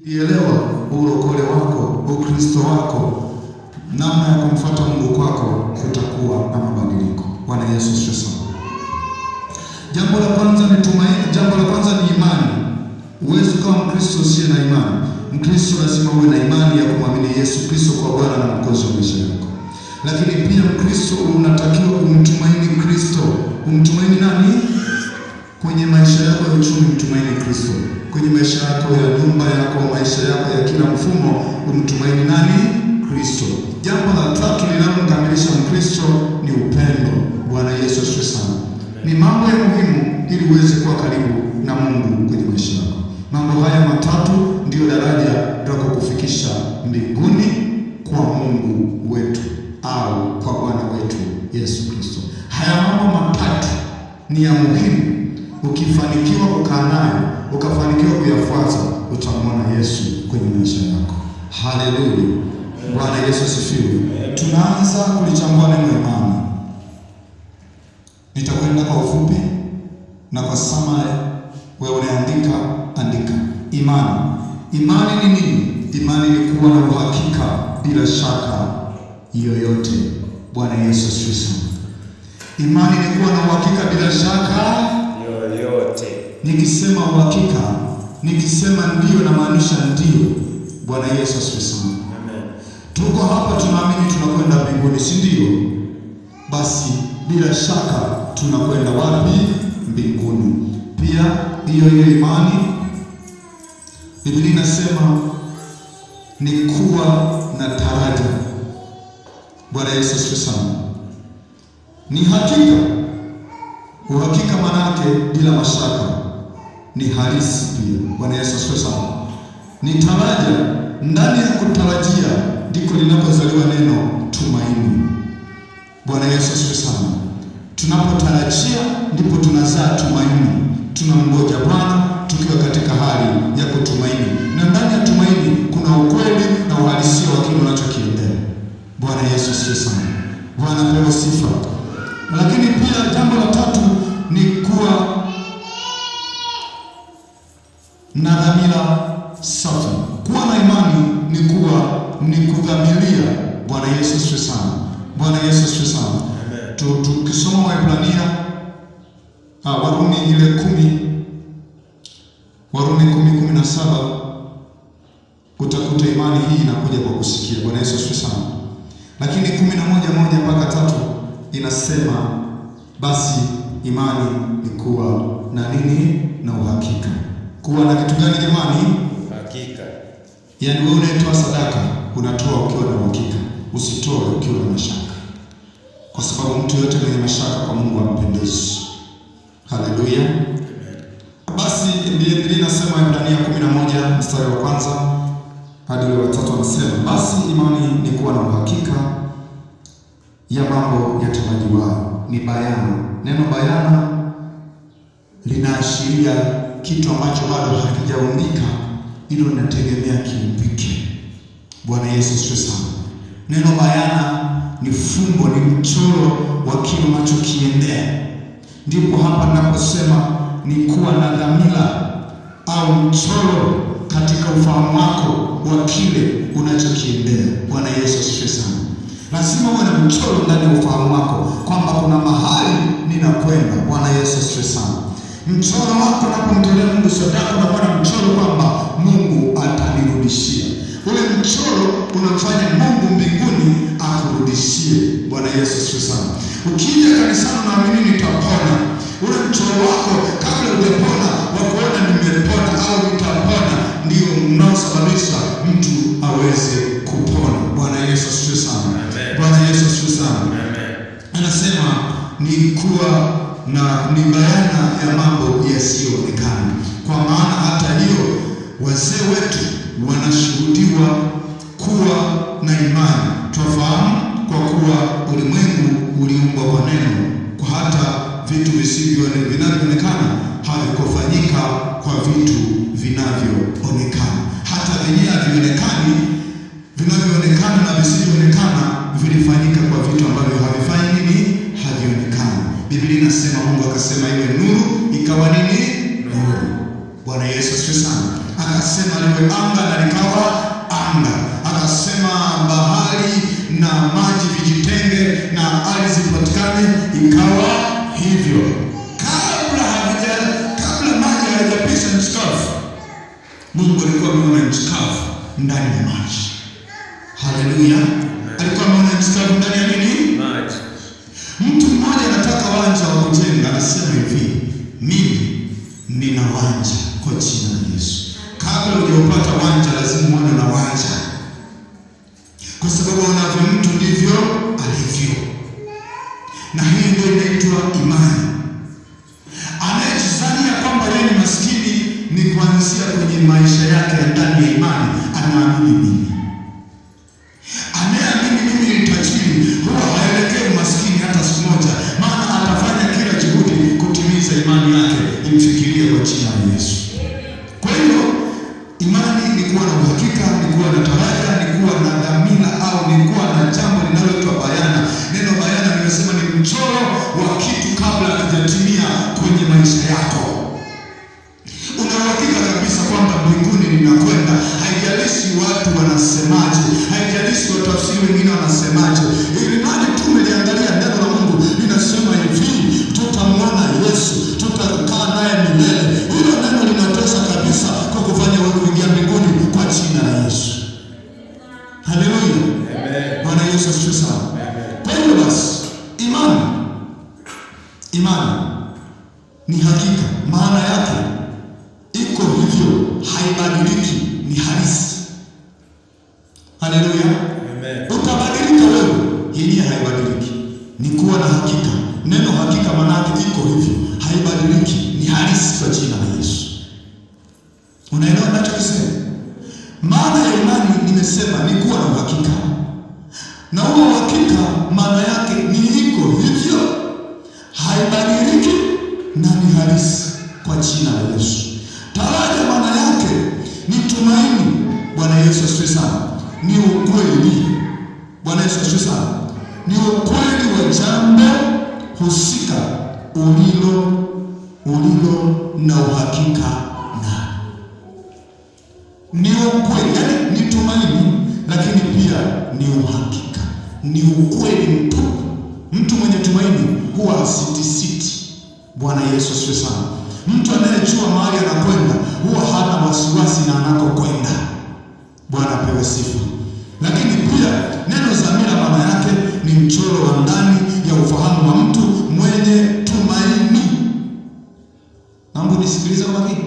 Ielewa ulokole wako, ukristo wako, namna ya kumfuata Mungu kwako, kutakuwa na mabadiliko. Bwana Yesu asifiwe sana. Jambo la kwanza ni tumaini. Jambo la kwanza ni imani. Huwezi ukawa Mkristo usiye na imani. Mkristo lazima uwe na imani ya kumwamini Yesu Kristo kwa Bwana na Mwokozi wa maisha yako. Lakini pia Mkristo unatakiwa umtumaini Kristo. Umtumaini nani? Kwenye maisha yako ya uchumi, mtumaini Kristo. Kwenye maisha yako ya nyumba yako, maisha yako ya kila mfumo, umtumaini nani? Kristo. Jambo la tatu linalomkamilisha Mkristo ni upendo. Bwana Yesu asifiwe sana. Ni mambo ya muhimu ili uweze kuwa karibu na Mungu kwenye maisha yako. Mambo haya matatu ndiyo daraja la kukufikisha mbinguni kwa Mungu wetu au kwa Bwana wetu Yesu Kristo. Haya mambo matatu ni ya muhimu. Ukifanikiwa kukaa nayo, ukafanikiwa kuyafuata, utamwona Yesu kwenye maisha yako. Haleluya! Bwana Yesu asifiwe. Tunaanza kulichambua neno imani. Nitakwenda kwa ufupi na kwa summary. Wewe unaandika, andika. Imani, imani ni nini? Imani ni kuwa na uhakika bila shaka yoyote. Bwana Yesu asifiwe sana. Imani ni kuwa na uhakika bila shaka yoyote. Nikisema uhakika, nikisema ndio, namaanisha ndio. Bwana Yesu asifiwe sana. Amen. Tuko hapa tunaamini tunakwenda mbinguni, si ndio? Basi bila shaka tunakwenda wapi? Mbinguni. Pia hiyo hiyo imani, Biblia inasema ni kuwa na taraja. Bwana Yesu asifiwe sana. Ni hakika Uhakika manake bila mashaka ni halisi pia. Bwana Yesu asifiwe sana. Ni taraja, ndani ya kutarajia ndiko linapozaliwa neno tumaini. Bwana Yesu asifiwe sana. Tunapotarajia ndipo tunazaa tumaini, tunamngoja Bwana tukiwa katika hali ya kutumaini, na ndani ya tumaini kuna ukweli na uhalisia wa kile unachokiendea. Bwana Yesu asifiwe sana. Bwana pewe sifa. Lakini pia jambo la tatu ni kuwa na dhamira safi. Kuwa na imani ni kuwa ni kudhamiria. Bwana Yesu asifiwe sana. Bwana Yesu asifiwe sana. Amen. Tu- Tukisoma Waebrania ah, Warumi ile kumi Warumi kumi kumi na saba utakuta imani hii inakuja kwa kusikia. Bwana Yesu asifiwe sana. Lakini kumi na moja moja mpaka tatu inasema basi imani ni kuwa na nini? Na uhakika. Kuwa na kitu gani jamani? Hakika. Yaani wewe unayetoa sadaka unatoa ukiwa na uhakika, usitoe ukiwa na mashaka, kwa sababu mtu yote mwenye mashaka kwa Mungu hampendezi. Haleluya! Basi Biblia inasema Ibrania kumi na moja mstari wa kwanza hadi ule wa tatu, anasema basi imani ni kuwa na uhakika ya mambo yatarajiwayo, ni bayana. Neno bayana linaashiria kitu ambacho bado hakijaumbika, hilo linategemea kiumbike. Bwana Yesu asifiwe sana. Neno bayana ni fumbo, ni mchoro wa kile unachokiendea. Ndipo hapa ninaposema ni kuwa na dhamira au mchoro katika ufahamu wako wa kile unachokiendea. Bwana Yesu asifiwe sana. Lazima uwe na mchoro ndani ya ufahamu wako kwamba kuna mahali ninakwenda. Bwana Yesu asifiwe sana. Mchoro wako unapomtolea Mungu sadaka, unakuwa na mchoro kwamba Mungu atanirudishia. Ule mchoro unamfanya Mungu mbinguni akurudishie. Bwana Yesu asifiwe sana. Ukija kanisani unaamini nitapona, ule mchoro wako kabla hujapona wa kuona nimepona au nitapona, ndio unaosababisha mtu aweze kupona. Bwana Yesu asifiwe sana. Amen. Bwana Yesu asifiwe sana Amen. anasema ni kuwa na ni bayana ya mambo yasiyoonekana. Kwa maana hata hiyo wazee wetu wanashuhudiwa kuwa na imani. Twafahamu kwa kuwa ulimwengu uliumbwa kwa neno, kwa hata vitu visivyo vinavyoonekana havikufanyika kwa vitu vinavyoonekana. Hata vyenyewe havionekani vinavyoonekana na visivyoonekana vilifanyika kwa vitu ambavyo havifanyi nini? Havionekani. Biblia inasema Mungu akasema iwe nuru, ikawa nini? Nuru. Bwana Yesu asifiwe sana. Akasema liwe anga na likawa anga. Akasema bahari na maji vijitenge na ardhi zipatikane, ikawa hivyo. Kabla havija kabla maji hayajapisha nchi kavu, Mungu alikuwa ameona nchi kavu ndani ya maji. Haleluya! Alikuwa ameona nchi kavu ndani ya nini? Maji. Mtu mmoja anataka wanja wa kujenga, anasema hivi, mimi nina wanja kwa jina la Yesu. Kabla hujaupata wanja, lazima uone na wanja, kwa sababu unavyo mtu ndivyo alivyo, na hii ndio inaitwa imani. Anayejizania kwamba yeye ni maskini ni kuanzia kwenye maisha yake ya ndani ya imani, anaamini nini? Anayeamini mimi ni tajiri huwa haelekei umaskini hata siku moja, maana atafanya kila juhudi kutimiza imani yake imfikirie kwa jina la Yesu. Kwa hiyo imani ni kuwa na uhakika, ni kuwa na taraja, ni kuwa na dhamira au ni kuwa na jambo linaloitwa bayana. Neno bayana nimesema ni mchoro wa kitu kabla hakijatimia kwenye maisha yako. Una uhakika kabisa kwamba mbinguni ninakwenda, haijalishi watu wanasemaje, haijalishi watafsiri wengine wanasemaje, ili mradi tu umeliangalia neno la Mungu linasema hivi, tutamwona Yesu, tutakaa naye milele. Hilo neno linatosha kabisa kwa kufanya wewe kuingia mbinguni kwa jina la Yesu. Haleluya, Amen. Bwana Yesu asifiwe sana. Kwa hiyo basi, imani imani ni hakika, maana yake iko hivyo, haibadiliki, ni halisi. Haleluya, Amen. utabadilika wewe, yenyewe haibadiliki, ni kuwa na hakika. Neno hakika maana yake iko hivyo, haibadiliki, ni halisi kwa jina la Yesu. Unaelewa ninachokisema? Maana ya imani nimesema ni kuwa na uhakika, na huo uhakika maana yake ni iko hivyo, haibadiliki na ni halisi kwa jina la Yesu. Taraja maana yake ni tumaini. Bwana Yesu asifiwe sana. Ni ukweli. Bwana Yesu asifiwe sana. Ni ukweli wa jambo husika ulilo ulilo na uhakika na ni ukweli, yani ni tumaini, lakini pia ni uhakika, ni ukweli mtupu. Mtu mwenye tumaini huwa hasitisiti. Bwana Yesu asifiwe sana. Mtu anayejua mahali anakwenda huwa hana wasiwasi na anakokwenda. Bwana apewe sifa. Lakini pia neno dhamira maana yake ni mchoro wa ndani ya ufahamu wa mtu mwenye tumaini. Naomba nisikilize kwa makini.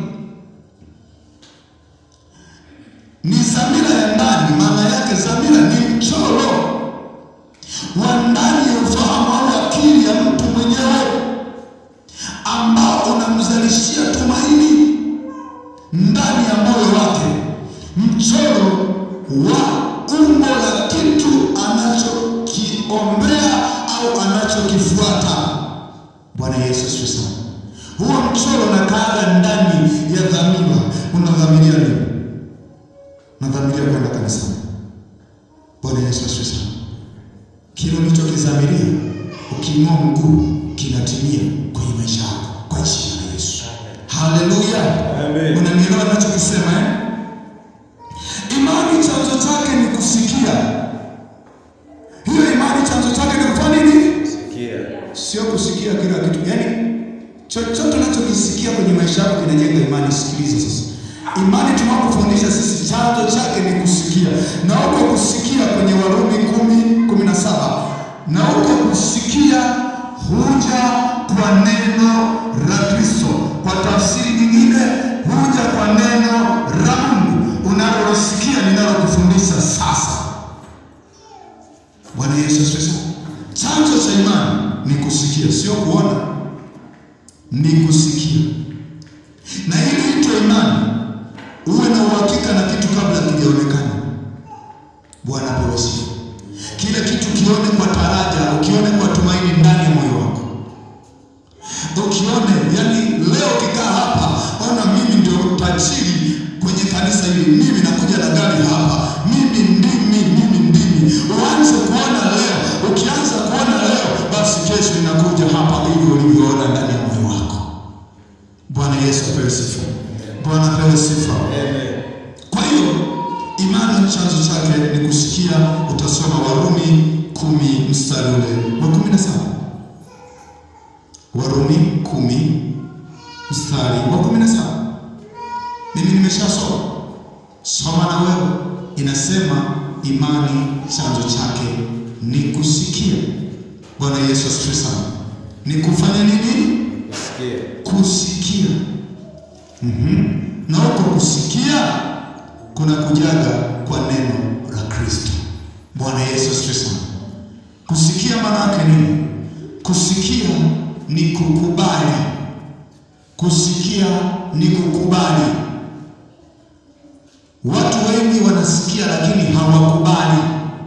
ni dhamira ya ndani. Maana yake dhamira ni mchoro wa ndani ya ufahamu au akili ya mtu mwenyewe ambao unamzalishia tumaini ndani ya moyo wake, mchoro wa umbo la kitu anachokiombea au anachokifuata. Bwana Yesu asifiwe sana. Huo mchoro unakaaga ndani ya dhamira. Unadhamiria nini? nadhamiria kwenda kanisani. Bwana Yesu asifiwe sana. Kile ulichokidhamiria ukiinua mguu kinatimia kwenye maisha yako kwa jina la Yesu. Haleluya, Amen. unanielewa ninachokisema eh? Imani chanzo chake ni kusikia. Hiyo imani chanzo chake ni kufanya nini? Sikia. sio kusikia kila kitu, yaani chochote unachokisikia kwenye maisha yako kinajenga imani. Sikiliza sasa, imani tunapofundisha sisi chanzo chake ni kusikia, na huko kusikia kwenye Warumi kumi kumi na saba na huko kusikia huja kwa neno la Kristo. Kwa tafsiri nyingine, huja kwa neno la Mungu unalolisikia ninalokufundisha sasa. Bwana Yesu asifiwe sana. Chanzo cha imani ni kusikia, sio kuona, ni kusikia. Na ili itwe imani, uwe na uhakika na kitu kabla kijaonekana. Bwana apewe sifa. Kile kitu kione kwa taraja, ukione kwa tumaini ndani ya moyo wako, ukione yani, leo ukikaa hapa, ona mimi ndio tajiri kwenye kanisa hili, mimi nakuja na gari hapa, mimi ndimi, mimi ndimi. Uanze kuona leo, ukianza kuona leo, basi kesho inakuja hapa, hivyo ulivyoona ndani ya moyo wako. Imani chanzo chake ni kusikia. Utasoma Warumi kumi mstari ule wa kumi na saba. Warumi kumi mstari wa kumi na saba. Mimi nimeshasoma, soma na wewe. Inasema imani chanzo chake ni kusikia. Bwana Yesu asifiwe sana. Ni kufanya nini? Sikia. Kusikia. Mhm. Na huko kusikia kuna kujaga kwa neno la Kristo. Bwana Yesu asifiwe sana. Kusikia maana yake nini? Kusikia ni kukubali. Kusikia ni kukubali. Watu wengi wanasikia lakini hawakubali.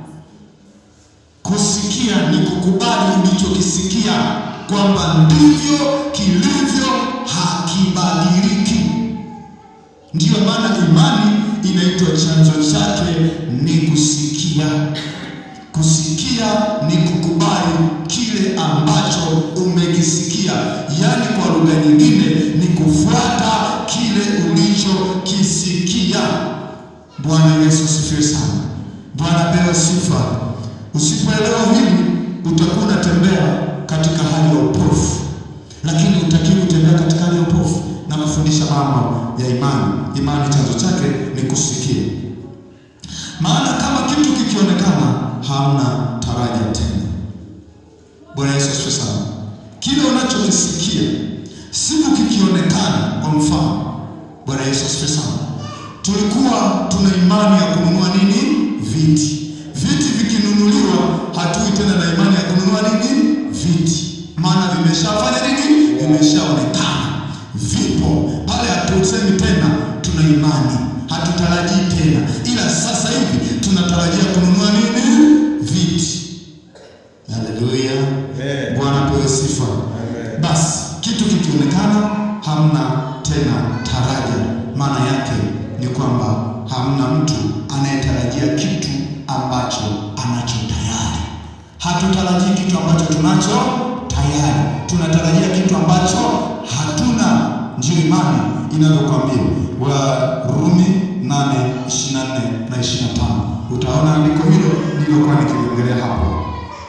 Kusikia ni kukubali ulichokisikia kwamba ndivyo kilivyo, hakibadiliki. Ndiyo maana imani inaitwa chanzo chake ni kusikia. Kusikia ni kukubali kile ambacho umekisikia, yaani kwa lugha nyingine ni kufuata kile ulichokisikia. Bwana Yesu asifiwe sana. Bwana pewe sifa. Usipoelewa hili utakuwa unatembea katika hali ya upofu, lakini utakiwa kutembea katika hali ya upofu na kufundisha mambo ya imani. Imani chanzo chake ni kusikia, maana kama kitu kikionekana hamna taraja tena. Bwana Yesu asifiwe sana. Kile unachokisikia siku kikionekana, kwa mfano, Bwana Yesu asifiwe sana. Tulikuwa tuna imani ya kununua nini? Viti. Viti vikinunuliwa, hatui tena na imani ya kununua nini? Viti, maana vimeshafanya nini? Vimeshaonekana, vipo pale. Hatusemi tena tuna imani, hatutarajii tena, ila sasa hivi tunatarajia kununua nini? Viti. Haleluya, Amen. Bwana pewe sifa. Amen. Basi kitu kikionekana hamna tena taraja, maana yake ni kwamba hamna mtu anayetarajia kitu ambacho anacho tayari. Hatutarajii kitu ambacho tunacho tayari, tunatarajia kitu ambacho hatuna. Ndiyo imani inavyokwambia Warumi 8:24 na 25. Utaona andiko hilo nililokuwa nikiliongelea hapo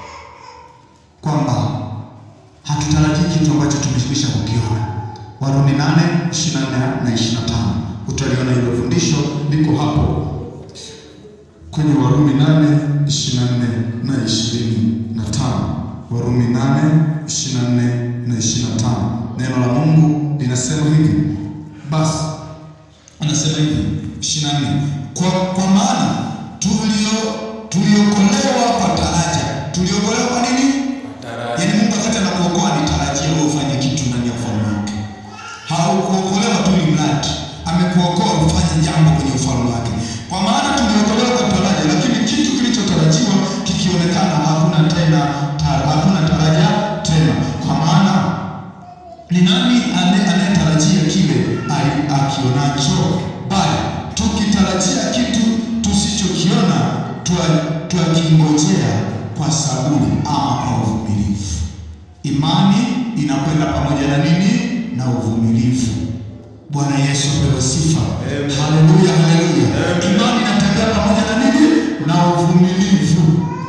kwamba hatutarajii kitu ambacho tumekwisha kukiona. Warumi 8 24 na 25, utaliona hilo fundisho liko hapo kwenye Warumi 8 24 na 25. Warumi 8 24 na 25, neno la Mungu linasema hivi. Basi anasema hivi 24, kwa, kwa maana tulio tuliokolewa kwa taraja. Tuliokolewa kwa nini? Taraja. Yaani Mungu wakati anakuokoa anitarajia wewe ufanye kitu ndani ya ufalme wake. Haukuokolewa tu ni mradi, amekuokoa ufanye jambo kwenye ufalme wake. Kwa maana tuliokolewa kwa taraja, lakini kitu kilichotarajiwa kikionekana hakuna tena ta- hakuna taraja tena. Kwa maana ni nani ane- anayetarajia kile ali- akionacho? Bali tukitarajia kitu tusichokiona, twa- twakingojea kwa saburi ama kwa uvumilivu. Imani inakwenda pamoja na nini? Na uvumilivu. Bwana Yesu apewe sifa. Amen. Haleluya, haleluya. Amen. Imani inatembea pamoja na nini? Na uvumilivu.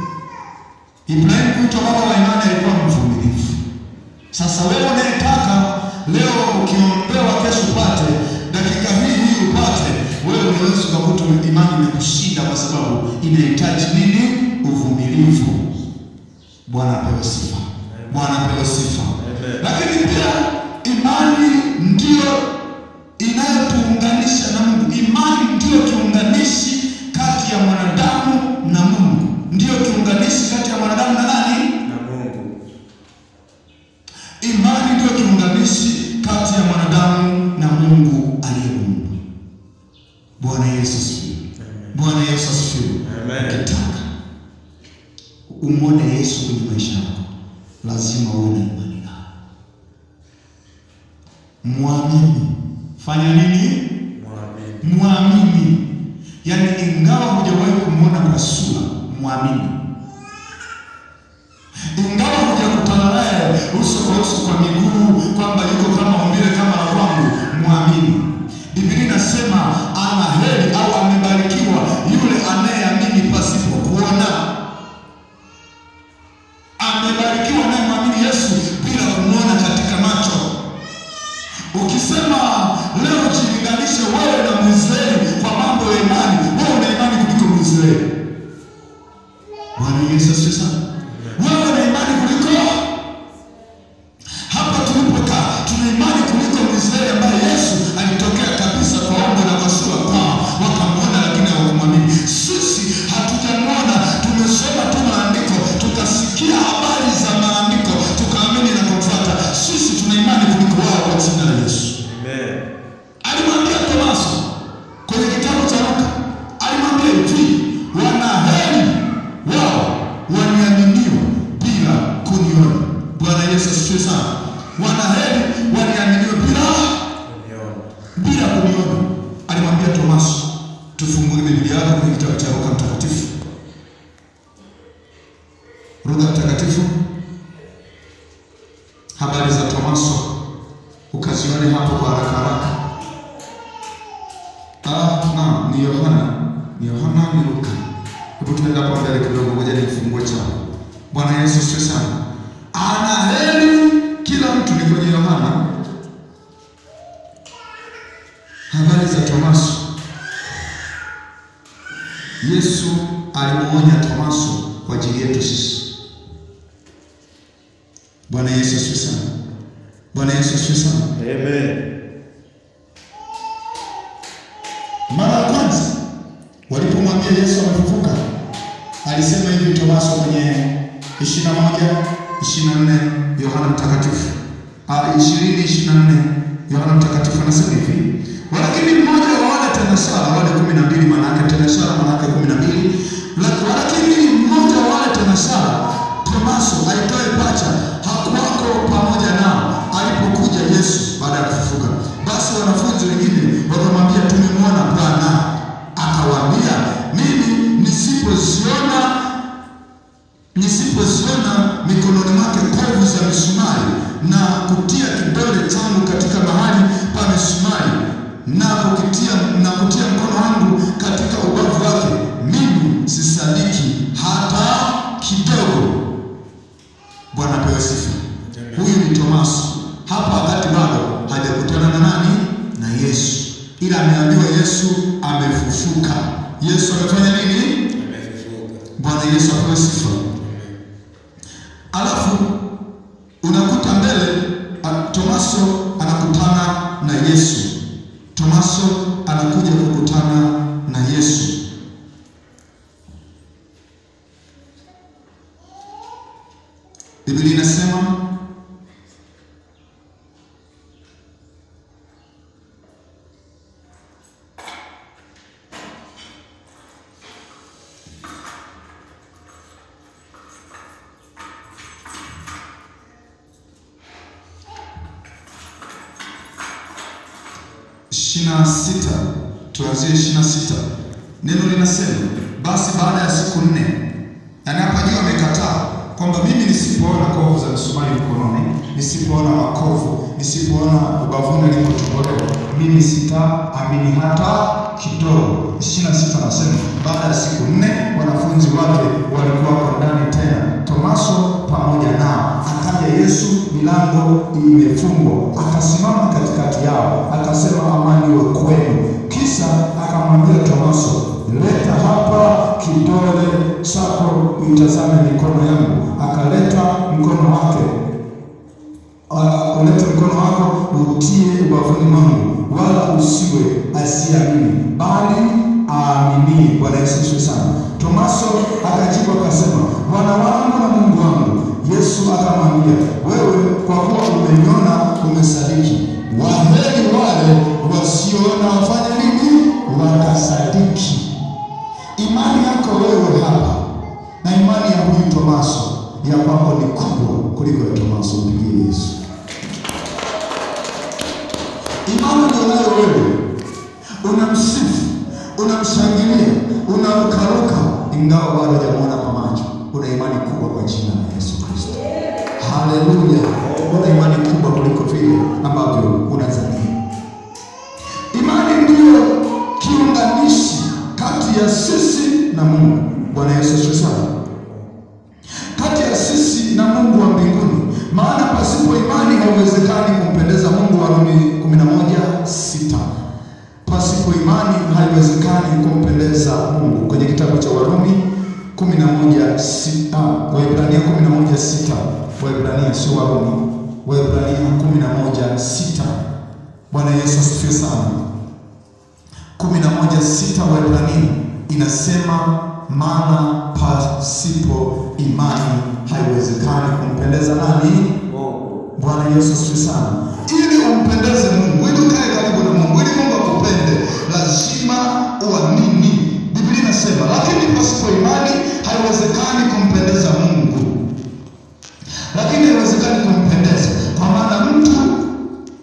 Ibrahimu kuitwa baba wa imani alikuwa mvumilivu. Sasa wewe unayetaka leo ukiombewa kesho upate, dakika hii hii upate, wewe unaweza ukakuta imani imekushinda kwa sababu inahitaji nini? Uvumilivu. Bwana apewe sifa. Bwana apewe sifa. Amen. Lakini pia imani ndiyo inayotuunganisha na Mungu. Imani ndiyo kiunganishi kati ya mwanadamu na Mungu, ndiyo kiunganishi kati ya mwanadamu na nani? Na Mungu. Imani ndiyo kiunganishi kati ya mwanadamu na Mungu aliyemuumba. Bwana Yesu asifiwe. Bwana Yesu asifiwe. Amen. Ukitaka umwone Yesu kwenye maisha yako, lazima uwe na imani naye. Mwamini. Fanya nini? Mwamini. Mwamini. Yaani, ingawa hujawahi kumwona kwa sura, mwamini. Ingawa hujakutana naye uso kwa uso kwa miguu, kwamba yuko kama umbile kama la kwangu, mwamini. Biblia inasema ana heri au amebarikiwa yako kwenye kitabu cha Luka Mtakatifu, Luka Mtakatifu, habari za Tomaso ukazione hapo kwa haraka haraka. Ah, naam, ni Yohana, ni Yohana, ni Luka. Hebu tuende hapo mbele kidogo, ngoja nifungue chako. Bwana Yesu asifiwe sana. Ana heri kila mtu, ni kwenye Yohana, habari za Tomaso. Yesu alimuonya Tomaso kwa ajili yetu sisi. Bwana Yesu asifiwe sana. Bwana Yesu asifiwe sana. Amen. Mara ya kwanza walipomwambia Yesu amefufuka, alisema hivi Tomaso kwenye ishirini na moja ishirini na nne Yohana Mtakatifu ishirini ishirini na nne Yohana Mtakatifu anasema hivi, walakini mmoja wa wale tenashara wale kumi na mbili maana yake tenashara maana yake kumi na mbili walakini mmoja wa wale tenashara Tomaso aitwaye pacha hakuwako pamoja nao alipokuja Yesu baada ya kufufuka. Basi wanafunzi wengine wakamwambia, tumemwona Bwana. Akawaambia, mimi nisipoziona nisipoziona mikononi mwake kovu za misumari na kutia kidole changu katika mahali pa misumari na kukitia na kutia mkono wangu katika ubavu wake, mimi sisadiki hata kidogo. Bwana pewe sifa. Huyu ni Tomaso hapa, wakati bado hajakutana na nani? Na Yesu, ila ameambiwa Yesu amefufuka. Yesu amefanya nini? Amefufuka. Bwana Yesu apewe sifa. Alafu unakuta mbele a- Tomaso anakutana na Yesu. Tomaso anakuja kukutana na Yesu. Biblia inasema ishirini na sita tuanzie ishirini na sita neno linasema basi baada ya siku nne yaani hapa juu amekataa kwamba mimi nisipoona kovu za misumari mkononi nisipoona makovu nisipoona ubavuni alipotobolewa mimi sitaamini hata kidogo ishirini na sita anasema baada ya siku nne wanafunzi wake walikuwa wako ndani tena tomaso pamoja nao akaja yesu milango imefungwa akasimama katikati yao akasema amani iwe kwenu kisha akamwambia tomaso leta hapa kidole chako uitazame mikono yangu akaleta mkono wake Uh, ulete mkono wako utie ubavuni mwangu, wala usiwe asiamini, bali aaminie. Bwana Yesu asifiwe sana. Tomaso akajibu akasema, Bwana wangu na Mungu wangu. Yesu akamwambia, wewe kwa kuwa umeniona umesadiki. Waheri wale wasioona wafanye nini? Wakasadiki. Imani yako wewe hapa na imani ya huyu Tomaso ya kwako ni kubwa kuliko ya Tomaso. Mpigie Yesu. Imani ulionayo wewe, unamsifu, unamshangilia, unamkaruka, ingawa bado hujamwona kwa macho, una imani kubwa kwa jina la Yesu Kristo. Haleluya! Una imani kubwa kuliko vile ambavyo unazania. Imani ndiyo kiunganishi kati ya sisi na Mungu. Bwana Yesu asifiwe sana. Kati ya sisi na Mungu wa mbinguni, maana pasipo imani haiwezekani kumpendeza Mungu. Warumi 11 sita. Pasipo imani haiwezekani kumpendeza Mungu, kwenye kitabu cha Warumi 11 sita, Waebrania 11 sita, Waebrania sio Warumi, Waebrania 11 sita. Bwana Yesu asifiwe sana. kumi na moja sita Waebrania inasema maana pasipo imani haiwezekani kumpendeza nani? Mungu. Bwana Yesu asifiwe sana. Ili umpendeze Mungu, ili ukae karibu na Mungu, ili Mungu akupende, lazima uamini. Biblia inasema, lakini pasipo imani haiwezekani kumpendeza Mungu. Lakini haiwezekani kumpendeza, kwa maana mtu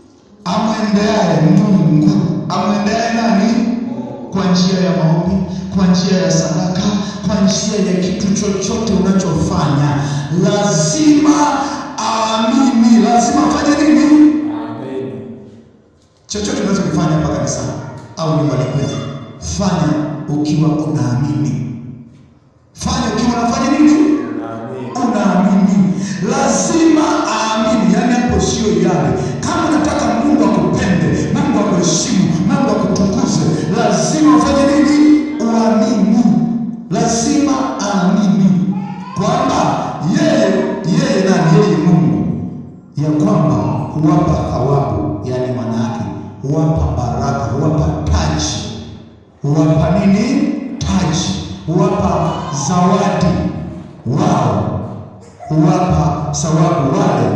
amwendeaye Mungu amwendeaye nani? Kwa njia ya maombi, kwa njia ya sadaka, kwa njia ya kitu chochote unachofanya, lazima aamini, lazima afanye nini? Amen. chochote unachokifanya hapa kanisani au nyumbani kwenu, fanya ukiwa unaamini. Fanya ukiwa unafanya nini? Amen. Unaamini, lazima aamini. Yani hapo sio yale. Kama unataka Mungu akupende, Mungu akuheshimu, Mungu akutukuze, lazima ufanye nini? Uamini. Lazima aamini kwamba yeye yeye na yeye Mungu ya kwamba huwapa thawabu, yani maana yake huwapa baraka, huwapa taji, huwapa nini? Taji, huwapa zawadi wao, huwapa thawabu wale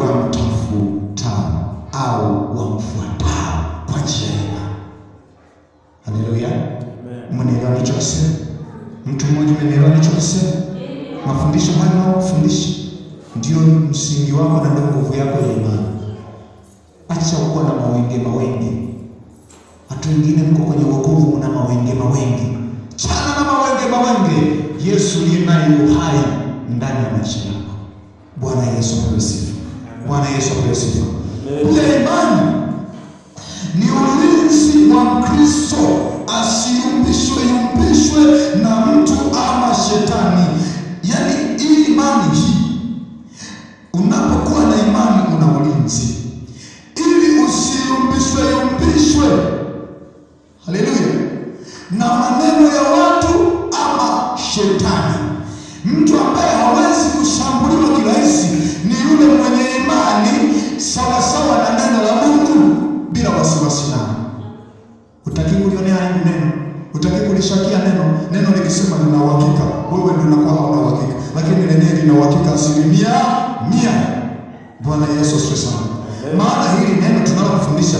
wamtafutao au wamfuatao kwa njia ya imani. Haleluya! Amen. Mnaelewa nilichokisema? Mtu mmoja mnaelewa nilichokisema? Mafundisho haya ninayofundisha ndio msingi wako na ndio nguvu yako ya imani. Acha kuwa na mawenge mawenge. Watu wengine mko kwenye wokovu mna mawenge mawenge. Chana na mawenge mawenge. Yesu ndiye naye uhai ndani ya maisha yako. Bwana Yesu apewe sifa. Bwana Yesu apewe sifa. Pia imani ni ulinzi wa Mkristo asiyumbishwe yumbishwe na mtu ama shetani. Yaani hii imani hii, unapokuwa na imani una ulinzi ili usiyumbishwe yumbishwe, haleluya, na maneno ya watu ama shetani. Mtu ambaye hawezi kushambuliwa kirahisi ni yule mwenye imani sawasawa na neno la Mungu bila wasiwasi nao. Utaki kulionea aibu neno, utaki kulishakia neno. Neno likisema lina uhakika, wewe ndio unakuwa hauna uhakika, lakini lenyewe lina uhakika asilimia mia. Bwana Yesu asifiwe sana. Maana hili neno tunalofundisha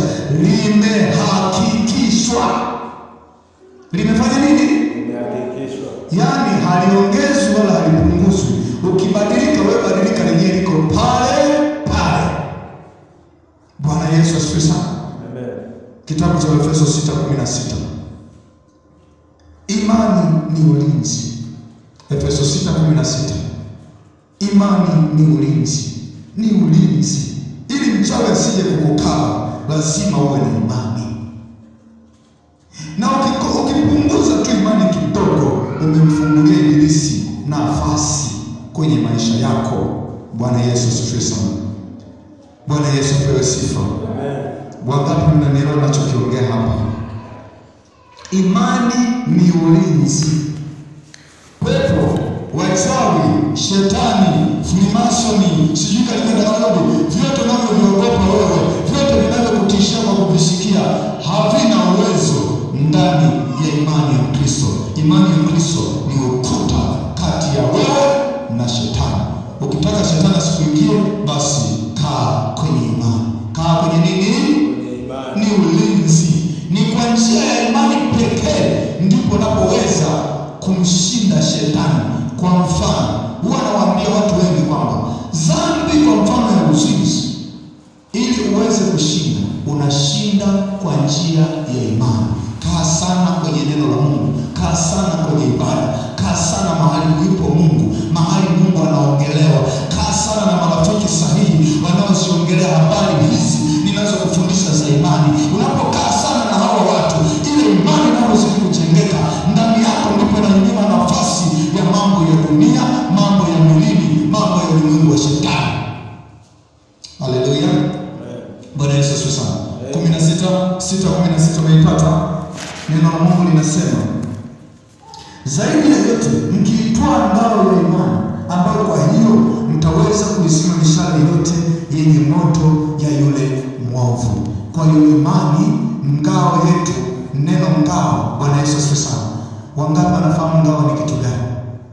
limehakikishwa. Limefanya nini? Imehakikishwa. Yaani haliongezwi wala halipunguzwi. Ukibadilika wewe badilika, lenyewe liko pale pale. Bwana Yesu asifiwe sana. Amen. Kitabu cha Efeso 6:16. Imani ni ulinzi. Efeso 6:16. Imani ni ulinzi, ni ulinzi. Ili mchawi asije kukukaba, lazima uwe na imani, na ukiko- ukipunguza tu imani kidogo, umemfungulia ibilisi nafasi kwenye maisha yako. Bwana Yesu asifiwe sana. Bwana Yesu apewe sifa. Amen. Wangapi mnanielewa ninachokiongea hapa? Imani ni ulinzi. Pepo, wachawi, shetani, frimasoni, sijui katika daudi, vyote unavyoviogopa wewe, vyote vinavyokutishia kwa kuvisikia, havina uwezo ndani ya imani ya Kristo. Imani ya Kristo ni ukuta kati ya wewe na shetani. Ukitaka shetani asikuingie, basi kaa kwenye imani. Kaa kwenye nini? Kwenye imani. ni ulinzi. Ni kwa njia ya imani pekee ndipo unapoweza kumshinda shetani. Kwa mfano, huwa nawaambia watu wengi kwamba dhambi, kwa mfano ya uzinzi, ili uweze kushinda, unashinda kwa njia ya imani. Kaa sana kwenye neno la Mungu, kaa sana kwenye ibada, kaa sana mahali ulipo Mungu, mahali Mungu anaongelewa. Kaa sana na marafiki sahihi wanaoziongelea habari hizi ninazokufundisha za imani. Unapokaa sana na hawa watu, ile imani inayozidi kujengeka ndani yako, ndipo inanyima nafasi ya mambo ya dunia, mambo ya mwilini, mambo ya ulimwengu wa shetani. Haleluya! Amen. Bwana Yesu asifiwe sana. kumi na sita sita kumi na sita umeipata? Neno la Mungu linasema zaidi ya yote mkiitwaa ngao ya imani, ambayo kwa hiyo mtaweza kuizima mishale yote yenye moto ya yule mwovu. Kwa hiyo imani, ngao yetu, neno ngao. Bwana Yesu asifiwe sana. Wangapi wanafahamu ngao ni kitu gani?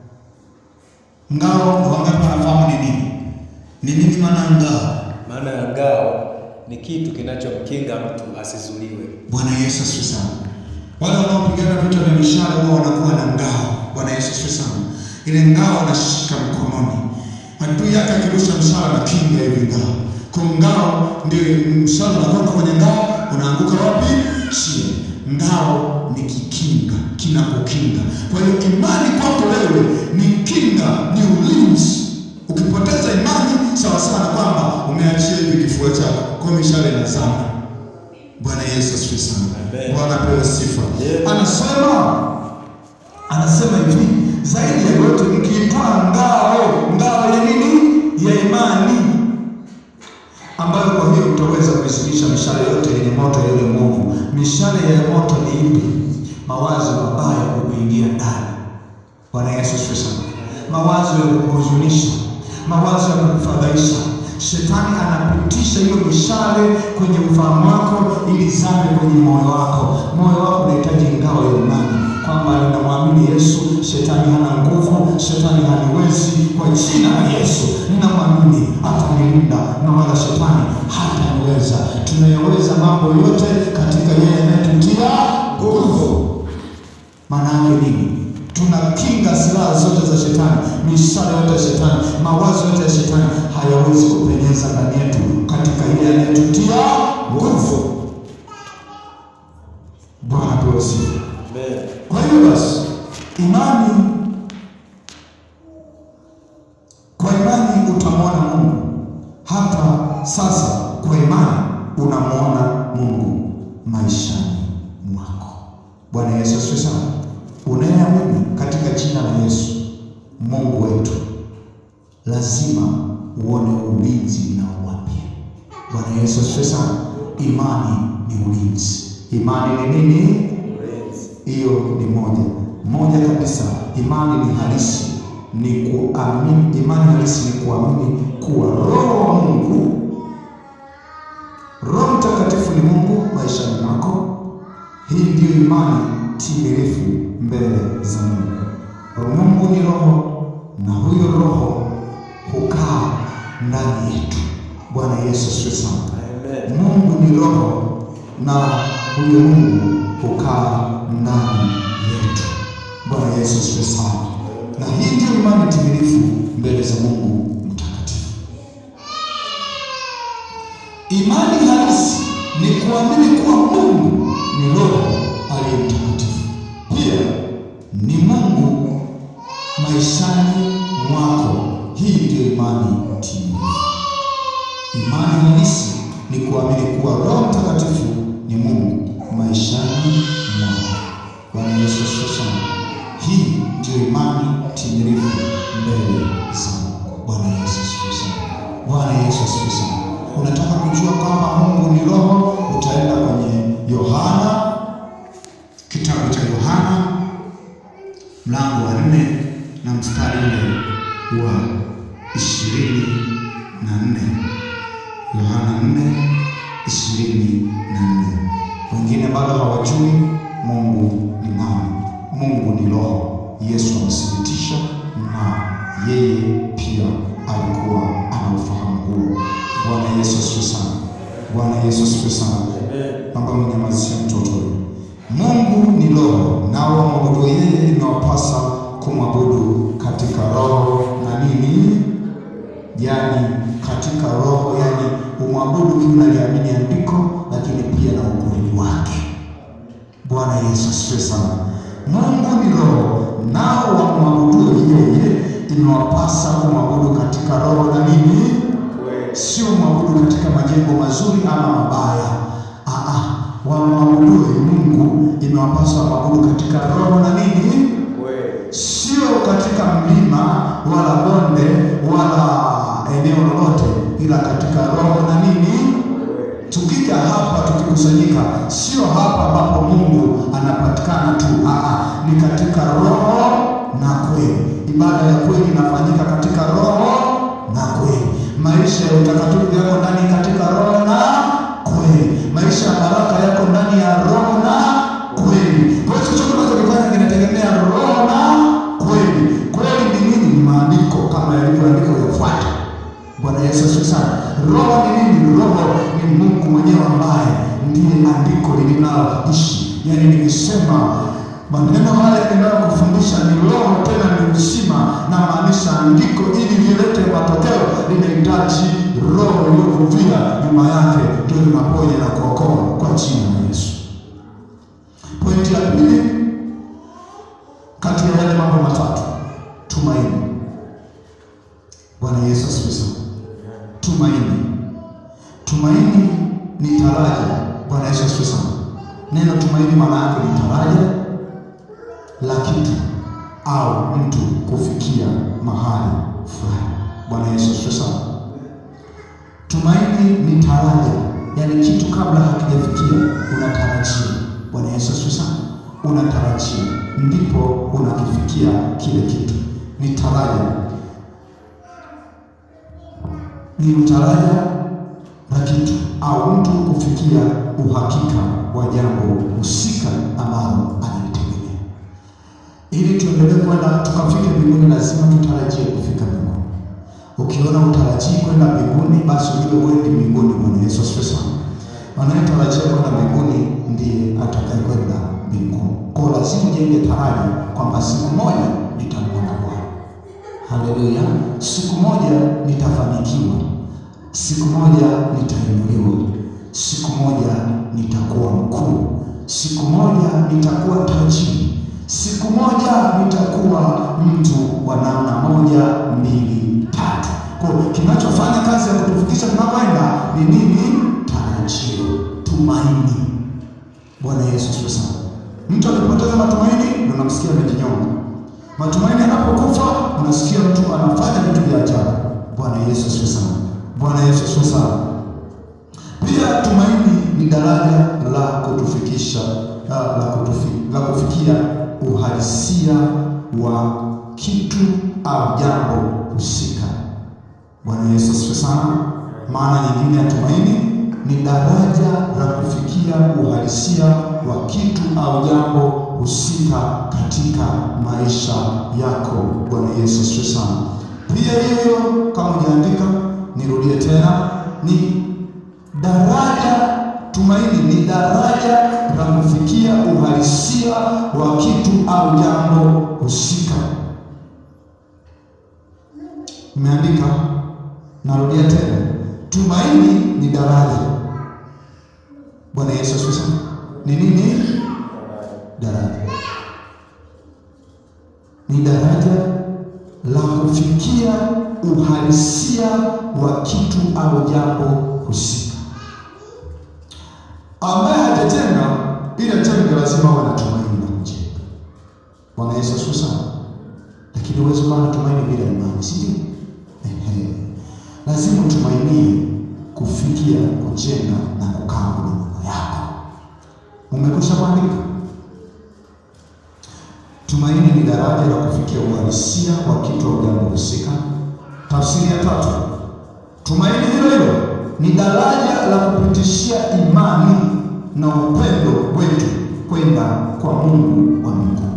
Ngao, wangapi wanafahamu ni nini? Ni nini maana ya ngao? Maana ya ngao ni kitu kinachomkinga mtu asizuliwe. Bwana Yesu asifiwe sana. Wale wanaopigana vita vya mishale huwa wanakuwa na ngao. Bwana Yesu asifiwe sana. Ile ngao anashika mkononi, adui yake akirusha mshale na kinga hivi ngao. Kwa ngao ndio mshale unakwenda kwenye ngao, unaanguka wapi? Chini. ngao ni kikinga, kinakukinga. Kwa hiyo imani kwako wewe ni kinga, ni ulinzi. Ukipoteza imani, sawa sawa na kwamba umeachia hivi kifua chako, kwa mishale na sana. Bwana Yesu asifiwe sana. Amen. Bwana apewe sifa. Yeah. Anasema anasema hivi, zaidi ya yote mkiitwaa ngao, ngao ya nini? Ya imani ambayo kwa hiyo utaweza kuisilisha mishale yote yenye moto ya yule mwovu. Mishale ya moto ni ipi? Mawazo mabaya kukuingia ndani. Bwana Yesu asifiwe sana. Mawazo ya kukuhuzunisha, mawazo ya kukufadhaisha. Shetani anapitisha hiyo mishale kwenye ufahamu wako ili zame kwenye moyo wako. Moyo wako unahitaji ngao ya imani kwamba ninamwamini Yesu, shetani hana nguvu, shetani haniwezi. Kwa jina la Yesu ninamwamini, atanilinda na wala shetani hataniweza. Tunayaweza mambo yote katika yeye anayetutia nguvu. Maana yake nini? Tunakinga silaha zote za shetani, mishale yote ya shetani, mawazo yote ya shetani hayawezi kupenyeza ndani yetu katika yeye anayetutia nguvu. Bwana pewe sifa. Amen. Kwa hiyo basi, imani, kwa imani utamwona Mungu. Hata sasa kwa imani unamwona Mungu maishani mwako. Bwana Yesu asifiwe sana. Unayeamini katika jina la Yesu Mungu wetu, lazima uone ulinzi unaowapia. Bwana Yesu asifiwe sana. Imani ni ulinzi. Imani ni nini? Ulinzi. Hiyo ni moja moja kabisa. Imani ni halisi, ni kuamini. Imani halisi ni kuamini kuwa Roho wa Mungu, Roho Mtakatifu ni Mungu maishani mwako. Hii ndiyo imani timilifu mbele za Mungu. Mungu ni Roho na huyo Roho hukaa ndani yetu. Bwana Yesu asifiwe sana. Amen. Mungu ni roho na huyo Mungu hukaa ndani yetu. Bwana Yesu asifiwe sana. Na hii ndio imani timilifu mbele za Mungu mtakatifu. Imani halisi ni kuamini kuwa Mungu ni roho aliye mtakatifu, pia ni Mungu maishani mwako. Hii ndio imani timilifu. Imani halisi ni kuamini kuwa Roho Mtakatifu ni Mungu maishani mwako. Bwana Yesu asifiwe sana. Hii ndio imani timilifu mbele za Mungu. Bwana Yesu asifiwe sana. Bwana Yesu asifiwe sana. Unataka kujua kwamba Mungu ni roho, utaenda kwenye Yohana, kitabu cha Yohana mlango wa nne na mstari ule wa ishirini na nne. Yohana 4 ishirini na nne. Wengine bado hawajui Mungu ni nani. Mungu ni roho. Yesu amethibitisha na yeye pia alikuwa ana ufahamu huo. Bwana Yesu asifiwe sana. Bwana Yesu asifiwe sana. Naomba mnyamazishe mtoto huyu. Mungu ni roho, nao wamwabudu yeye inawapasa kumwabudu katika roho na nini yaani katika roho, yaani umwabudu ukiwa unaliamini andiko, lakini pia na ukweli wake. Bwana Yesu asifiwe sana. Mungu ni roho, nao wamwabudu yeye imewapasa kumwabudu katika roho na nini, sio mwabudu katika majengo mazuri ama mabaya. Aa, wamwabudu Mungu imewapasa wamwabudu katika roho na nini sio katika mlima wala bonde wala eneo lolote, ila katika roho na nini. Tukija hapa tukikusanyika, sio hapa ambapo Mungu anapatikana tu, aa, ni katika roho na kweli. Ibada ya kweli inafanyika katika roho na kweli. Maisha ya utakatifu yako ndani katika roho na kweli. Maisha ya baraka yako ndani ya roho na kweli. Kwa hiyo chochote unachokifanya kinategemea roho na kweli. Kweli ni nini? Ni maandiko kama yalivyoandikwa yafuata. Bwana Yesu asifiwe sana. Roho ni nini? Roho ni Mungu mwenyewe ambaye ndiye andiko linaloishi. Yaani nikisema maneno haya ninayokufundisha ni roho tena ni uzima, na maanisha andiko ili lilete matokeo linahitaji roho iliyokuvia nyuma yake, ndio linaponya na kuokoa kwa jina la Yesu. Tumaini maana yake ni taraja la kitu au mtu kufikia mahali fulani. Bwana Yesu asifiwe sana. Tumaini ni taraja, yaani kitu kabla hakijafikia unatarajia. Bwana Yesu asifiwe sana. Unatarajia ndipo unakifikia kile kitu, ni taraja, ni utaraja la kitu au mtu kufikia uhakika wa jambo husika ambalo analitegemea. Ili tuendelee kwenda tukafike mbinguni, lazima tutarajie kufika mbinguni. Ukiona utarajii kwenda mbinguni, basi ujue wewe mbinguni. Bwana Yesu asifiwe sana. Anayetarajia kwenda mbinguni ndiye atakayekwenda mbinguni. Kwa lazima ujenge taraji kwamba siku moja nitamwona Bwana. Haleluya! Siku moja nitafanikiwa, siku moja nitainuliwa, siku moja nitakuwa mkuu, siku moja nitakuwa tajiri, siku moja nitakuwa mtu wa namna moja, mbili, tatu. Kwa kinachofanya kazi ya kutufikisha tunakwenda ni nini? Tarajio, tumaini. Bwana Yesu asifiwe sana. Mtu akipoteza matumaini, ndio unamsikia amejinyonga. Matumaini yanapokufa, unasikia mtu anafanya vitu vya ajabu. Bwana Yesu asifiwe sana. Bwana Yesu asifiwe sana. Pia tumaini ni daraja la kutufikisha la, la, kutufi, la kufikia uhalisia wa kitu au jambo husika. Bwana Yesu asifiwe sana. Maana nyingine ya tumaini ni daraja la kufikia uhalisia wa kitu au jambo husika katika maisha yako. Bwana Yesu asifiwe sana. Pia hiyo kama ujaandika, nirudie tena, ni daraja tumaini ni daraja la kufikia uhalisia wa kitu au jambo husika. Umeandika? Narudia tena, tumaini ni daraja. Bwana Yesu asifiwe sana. Ni nini? Daraja ni daraja la kufikia uhalisia wa kitu au jambo husika. Ambaye hajajenga ili ajenge, lazima awe na tumaini la kujenga. Bwana Yesu asifiwe sana. Lakini huwezi kuwa na tumaini bila imani, si ndio? Ehe, lazima utumainie kufikia kujenga na kukaa kwenye nyumba yako. Umekwisha kuandika? Tumaini ni daraja la kufikia uhalisia wa kitu au jambo husika. Tafsiri ya tatu, tumaini hilo hilo ni daraja la kupitishia imani na upendo wetu kwenda kwa Mungu wa mbinguni.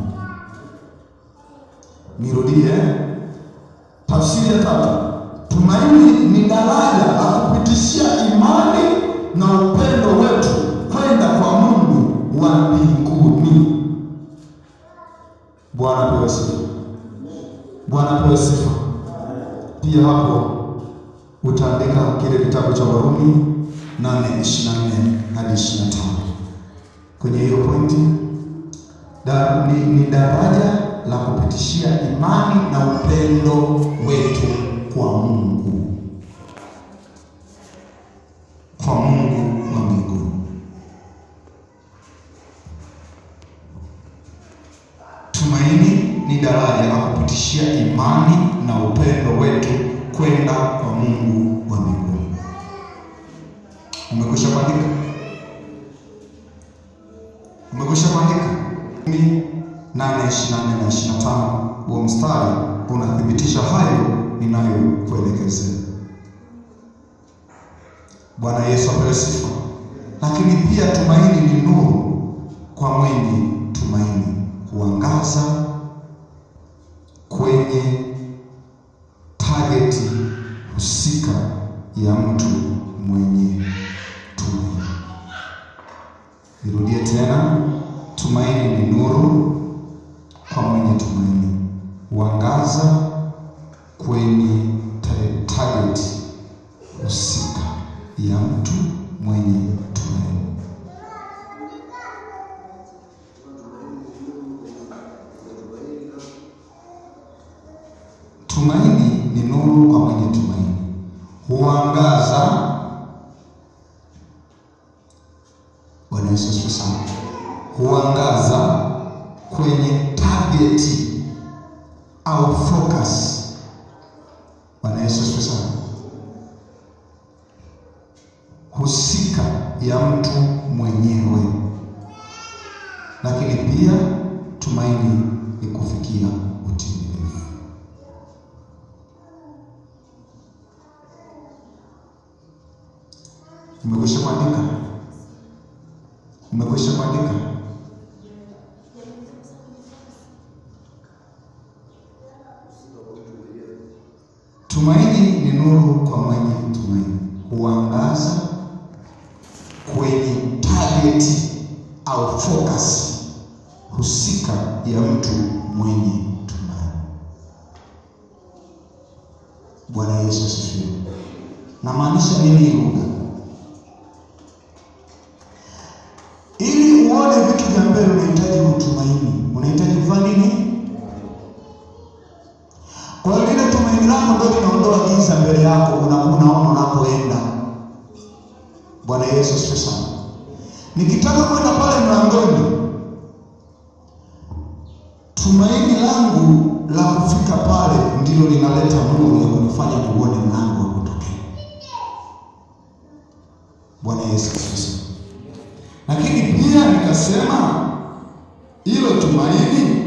Nirudie, tafsiri ya tatu, tumaini ni daraja la kupitishia imani na upendo wetu kwenda kwa Mungu wa mbinguni. Bwana pewe sifa. Bwana pewe sifa. Pia hapo utaandika kile kitabu cha Warumi 8:24 hadi 25. Kwenye hiyo pointi da, ni, ni daraja la kupitishia imani na upendo wetu kwa Mungu, kwa Mungu wa mbinguni. Tumaini ni daraja la kupitishia imani na upendo wetu kwenda kwa Mungu wa mbinguni. Umekwisha kuandika? Umekwisha kuandika? Ni nane ishirini na nne na ishirini na tano huo mstari unathibitisha hayo ninayokuelekezea. Bwana Yesu apewe sifa. Lakini pia tumaini ni nuru kwa mwenye tumaini huangaza kwenye tageti husika ya mtu mwenye tumaini. Nirudie tena, tumaini ni nuru kwa mwenye tumaini huangaza kwenye tageti husika ya mtu mwenye tumaini. Tumaini ni nuru kwa mwenye tumaini, huangaza. Bwana Yesu asifiwe sana. huangaza kwenye target au focus. Bwana Yesu asifiwe sana. Husika ya mtu mwenyewe, lakini pia tumaini ni kufikia utimilifu. Umekwisha kuandika? Umekwisha kuandika? Tumaini ni nuru kwa mwenye tumaini, huangaza kwenye target au focus husika ya mtu mwenye tumaini. Bwana Yesu asifiwe. Namaanisha nini hii lugha? Ili uone vitu vya mbele unahitaji utumaini, unahitaji kufanya nini? Kwa hiyo lile tumaini lako ndio linaondoa giza mbele yako, una- unaona unapoenda. Bwana Yesu asifiwe sana. Nikitaka kwenda pale mlangoni, tumaini langu la kufika pale ndilo linaleta nuru ya kunifanya kuone mlango wa kutokea. Bwana Yesu asifiwe sana. Lakini pia nikasema hilo tumaini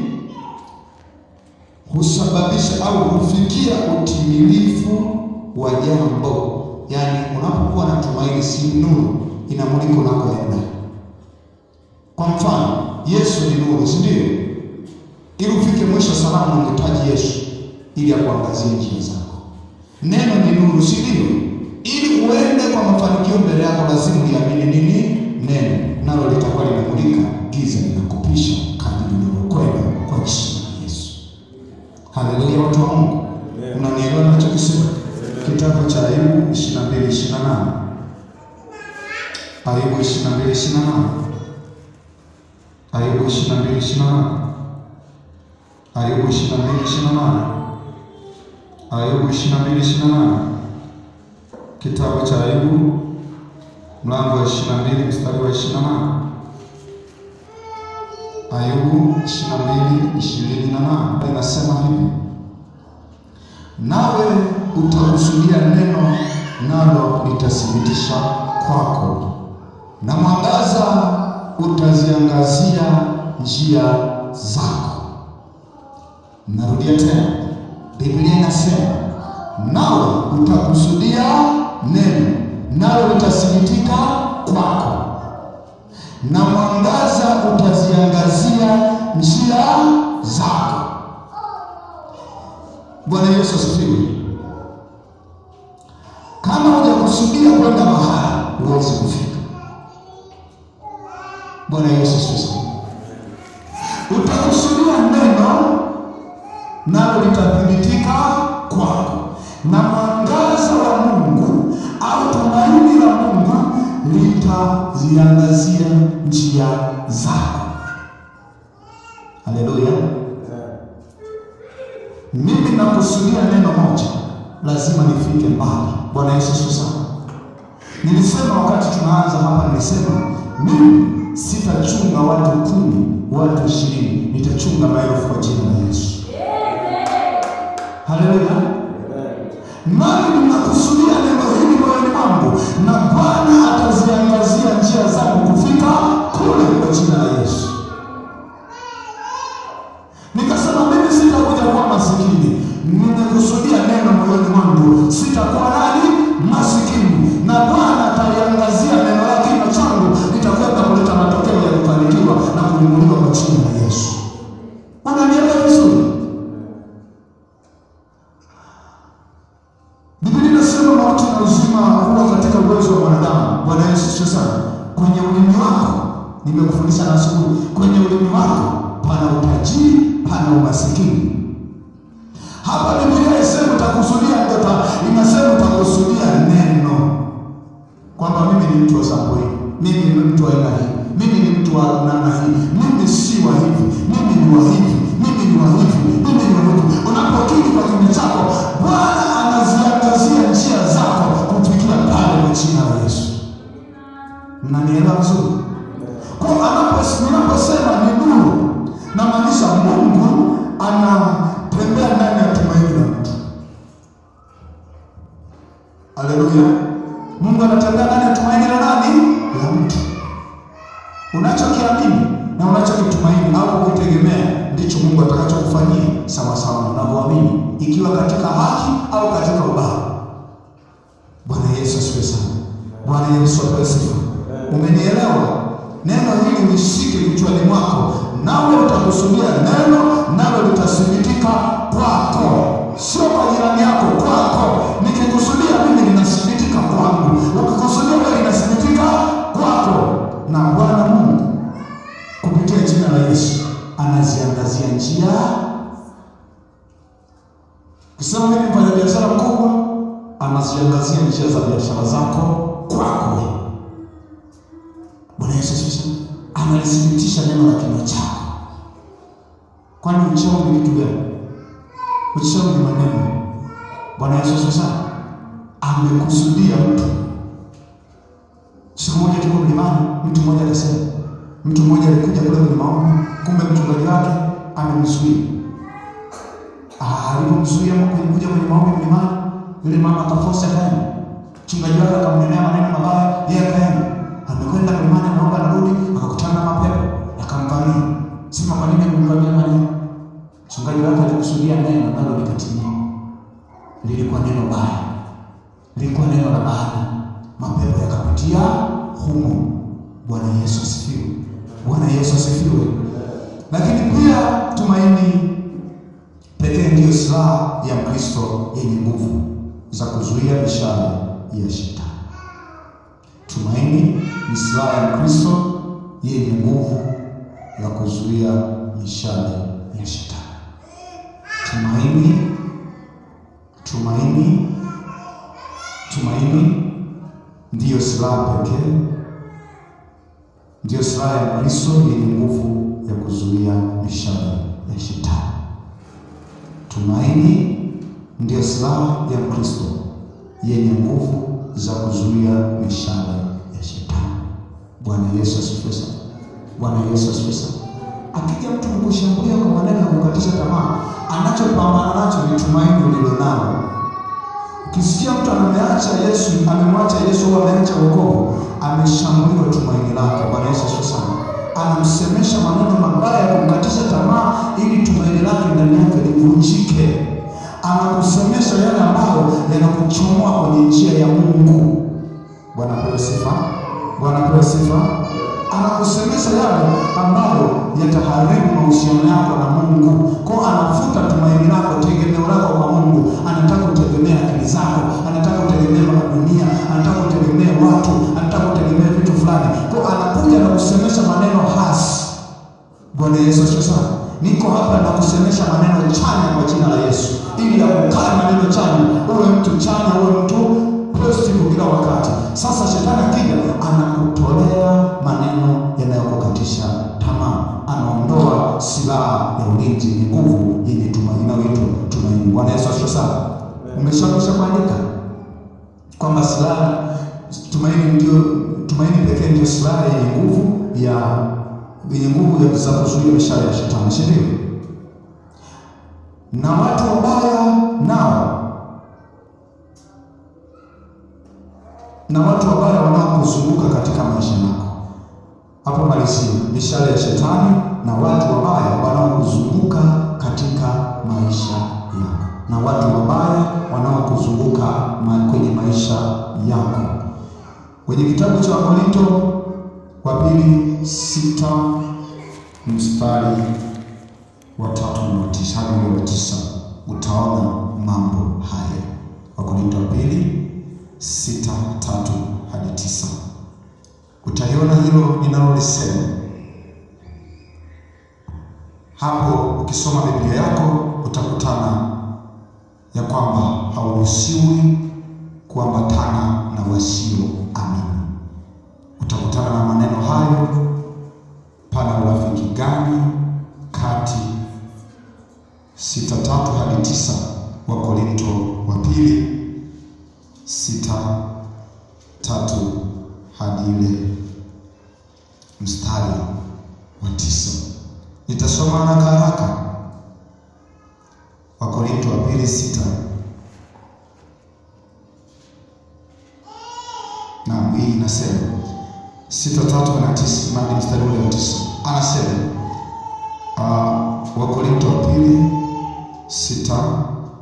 husababisha au hufikia utimilifu wa jambo. Yaani, unapokuwa na tumaini, si nuru inamulika unakoenda. Kwa mfano, Yesu ni nuru, si ndio? Ili ufike mwisho salama, unahitaji Yesu ili akuangazie njia zako. Neno ni nuru, si ndio? Ili uende kwa mafanikio mbele yako, lazima uliamini nini? Neno, nalo litakuwa linamulika, giza linakupisha kadiri unavyokwenda kwa jina la Yesu. Haleluya, watu wa Mungu, unanielewa ninachokisema? Kitabu cha Ayubu 22 28, Ayubu 22 28, Ayubu 22 28, Ayubu 22 28, Ayubu 22 28, kitabu cha Ayubu mlango wa 22 mstari wa 28. Ayubu 22 28 inasema hivi, nawe utakusudia neno, nalo litathibitisha kwako, na mwangaza utaziangazia njia zako. Narudia tena, Biblia inasema nawe utakusudia neno, nalo litathibitika kwako na mwangaza utaziangazia njia zako. Bwana Yesu asifiwe. Kama hujakusudia kwenda mahali, huwezi kufika. Bwana Yesu asifiwe. Utakusudia neno, nalo litathibitika kwako, na mwangaza wa Mungu au tumaini la Mungu litaziangazia njia zako. Haleluya! Mimi nakusudia neno moja, lazima nifike mbali. Bwana Yesu asifiwe sana. Nilisema wakati tunaanza hapa, nilisema mimi sitachunga watu kumi, watu ishirini, nitachunga maelfu kwa jina la Yesu. Haleluya! nami ninakusudia neno hili moyoni mwangu, na Bwana ataziangazia njia zangu kufika kule kwa jina la Yesu. Nikasema mimi sitakuja kuwa masikini, nimekusudia neno moyoni mwangu, sitakuwa nani masikini, na Bwana ataliangazia neno la kinywa changu, nitakwenda kuleta matokeo ya kufanikiwa na kuinuliwa kwa jina la Yesu. Unanielewa vizuri? Biblia inasema mauti na uzima huwa katika uwezo wa mwanadamu. Bwana Yesu asifiwe sana. Kwenye ulimi wako, nimekufundisha na asubuhi, kwenye ulimi wako pana utajiri, pana umasikini. Hapa Biblia isema utakusudia ndota, inasema utakusudia neno, kwamba mimi ni mtu wa sampuli, mimi ni mtu wa aina hii, mimi ni mtu wa namna hii, mimi si wa hivi, mimi ni wa hivi, mimi ni wa hivi, mimi ni wa hivi. Unapokiri kwa kinywa chako, Bwana anaziangazia njia zako kufikia pale kwa jina la Yesu. Mnanielewa vizuri? Kwa anapo- ninaposema sawasawa na unavyoamini, ikiwa katika haki au katika ubaya. Bwana Yesu asifiwe sana. Bwana Yesu apewe sifa. Umenielewa? Neno hili lishike kichwani mwako, nawe utakusudia neno, nalo litathibitika kwako, sio kwa jirani yako, kwako. Nikikusudia mimi linathibitika kwangu, ukikusudia wewe linathibitika kwako. Na Bwana Mungu kupitia jina la Yesu anaziangazia njia. Kisema mimi mfanya biashara mkubwa, anaziangazia njia za biashara zako kwako wewe. Bwana Yesu asifiwe. Analithibitisha neno la kinywa chako. Kwani uchawi ni kitu gani? Uchawi ni maneno. Bwana Yesu asifiwe sana. Amekusudia mtu. Siku moja tuko mlimani, mtu mmoja akasema, mtu mmoja alikuja kule kwenye maombi, kumbe mchungaji wake amemzuia. Ah, alipomzuia kuja kwenye maombi mlimani, yule mama akafosa akaenda. Mchungaji wake akamnenea maneno mabaya, yeye akaenda amekwenda mlimani, anaomba narudi, akakutana na mapepo yakamvamia. Sema kwa nini amemvamia maneno? Mchungaji wake alikusudia neno nalo likatimia. Lilikuwa neno baya, lilikuwa neno la laana, mapepo yakapitia humo. Bwana Yesu asifiwe. Bwana Yesu asifiwe. Lakini pia tumaini pekee ndiyo silaha ya Mkristo yenye nguvu za kuzuia mishale ya shetani. Tumaini ni silaha ya Mkristo yenye nguvu ya kuzuia mishale ya shetani. Tumaini, tumaini, tumaini ndiyo silaha pekee, ndiyo silaha ya Mkristo yenye nguvu ya kuzuia mishale ya shetani. Tumaini ndiyo silaha ya Mkristo yenye nguvu za kuzuia mishale ya shetani. Bwana Yesu asifiwe sana. Bwana Yesu asifiwe sana. Akija mtu kukushambulia kwa maneno ya kukatisha tamaa, anachopambana nacho ni tumaini ulilonalo. Ukisikia mtu ameacha Yesu, amemwacha Yesu au ameacha wokovu, ameshambuliwa tumaini lake. Bwana Yesu asifiwe sana. Anamsemesha maneno mabaya ya kumkatisha tamaa ili tumaini lake ndani yake livunjike anakusemesha yale ambayo yanakuchomoa kwenye njia ya Mungu. Bwana pewe sifa, Bwana pewe sifa. Anakusemesha yale ambayo yataharibu mahusiano yako na Mungu, kwa anafuta tumaini lako, tegemeo lako kwa Mungu. Anataka utegemee akili zako, anataka utegemee dunia, anataka utegemee watu, anataka utegemee vitu fulani, kwa anakuja na kusemesha maneno hasi. Bwana Yesu asifiwe sana. Niko hapa na kusemesha maneno chanya kwa jina la Yesu, ili yakukaa maneno chanya, uwe mtu chanya, uwe mtu positive kila wakati. Sasa shetani akija, anakutolea maneno yanayokukatisha tamaa, anaondoa silaha ya ulinzi yenye nguvu yenye tumaini inayoitwa tumaini. Bwana Yesu asifiwe sana. Umeshakwisha kuandika kwamba silaha tumaini ndio tumaini pekee ndio silaha yenye nguvu ya yenye nguvu za kuzuia mishale ya shetani, si ndio? Na watu wabaya nao, na watu wabaya wanaokuzunguka katika maisha yako. Hapo malizia, mishale ya shetani na watu wabaya wanaokuzunguka katika maisha yako, na watu wabaya wanaokuzunguka ma kwenye maisha yako. Kwenye kitabu cha Wakorinto wa pili sita mstari wa tatu na wa tisa hadi ule wa tisa utaona mambo haya. Wakorintho wa pili sita tatu hadi tisa utaliona hilo ninalolisema hapo. Ukisoma Biblia yako utakutana ya kwamba hauruhusiwi kuambatana na wasio amini. Utakutana na maneno hayo, pana urafiki gani kati sita tatu hadi tisa wa Korinto wa pili sita tatu hadi ile mstari wa tisa. Nitasoma haraka haraka. Wa Korinto wa pili sita na hii inasema sita tatu na tisa hadi mstari ule wa tisa anasema uh, Wakorinto wa pili sita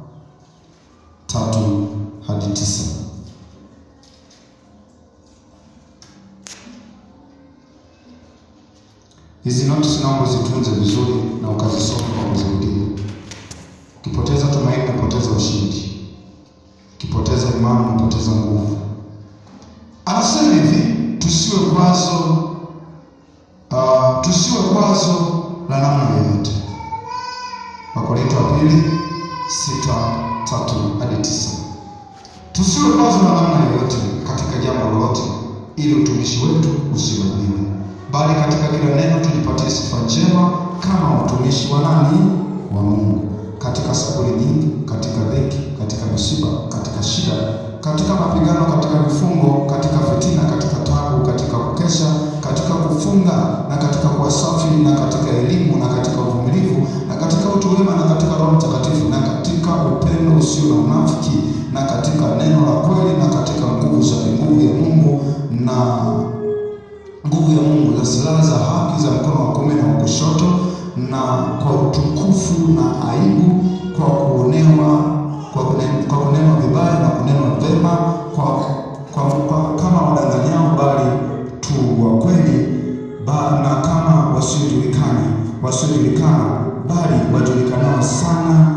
tatu hadi tisa. Hizi notisi naomba zitunze vizuri na ukazisoma kwa kuzirudia. Ukipoteza tumaini, unapoteza ushindi. Ukipoteza imani, unapoteza nguvu. Anasema hivi, tusiwe kwazo uh, tusiwe kwazo la namna yoyote. Wakorintho wa pili sita tatu hadi tisa. Tusiwe kwazo la namna yoyote katika jambo lolote, ili utumishi wetu usilaumiwe, bali katika kila neno tujipatie sifa njema kama watumishi wa nani? Wa Mungu, katika saburi nyingi, katika dhiki, katika misiba, katika shida, katika mapigano, katika vifungo, katika fitina, katika taabu, katika kukesha, katika kufunga na katika kuwa safi, na katika elimu, na katika uvumilivu, na katika utu wema, na katika Roho Mtakatifu, na katika upendo usio na unafiki, na katika neno la kweli, na katika nguvu za nguvu ya Mungu na nguvu ya Mungu za silaha za haki za mkono wa kuume na wa kushoto, na kwa utukufu na aibu, kwa kuonewa kwa kune- kwa kunenwa vibaya na kunenwa vema, kwa, kwa, kwa kama wadanganyao, bali tu wa kweli, ba, na kama wasiojulikana wasiojulikana, bali wajulikanao sana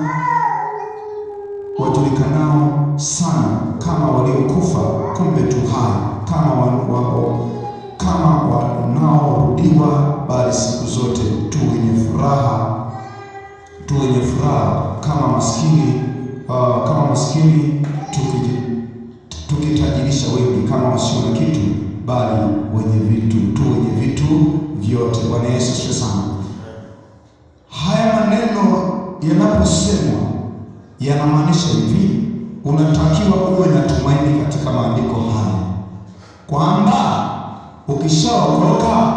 wajulikanao sana kama waliokufa, kumbe tu hai, kama wa, wa, kama wanaorudiwa, bali siku zote tu wenye furaha tu wenye furaha kama maskini uh, kama maskini tuki- tukitajirisha wengi, kama wasio na kitu, bali wenye vitu tu wenye vitu vyote. Bwana Yesu asifiwe sana. Haya maneno yanaposemwa yanamaanisha hivi, unatakiwa uwe na tumaini katika maandiko haya kwamba ukishaokoka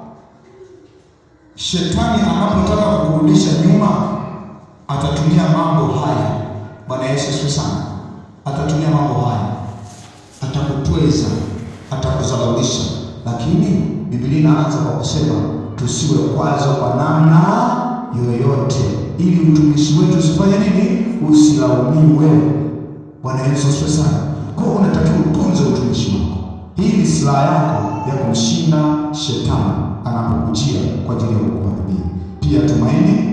shetani anapotaka kukurudisha nyuma atatumia mambo haya. Bwana Yesu asifiwe sana. Atatumia mambo haya, atakutweza, atakudhalaulisha, lakini Biblia inaanza kwa kusema tusiwe kwazo kwa namna yoyote, ili utumishi wetu usifanye nini? Usilaumiwe. Bwana Yesu asifiwe sana. Kwa hiyo unatakiwa utunze utumishi wako. Hii ni silaha yako ya kumshinda shetani anapokujia kwa ajili ya kukuharibia. Pia tumaini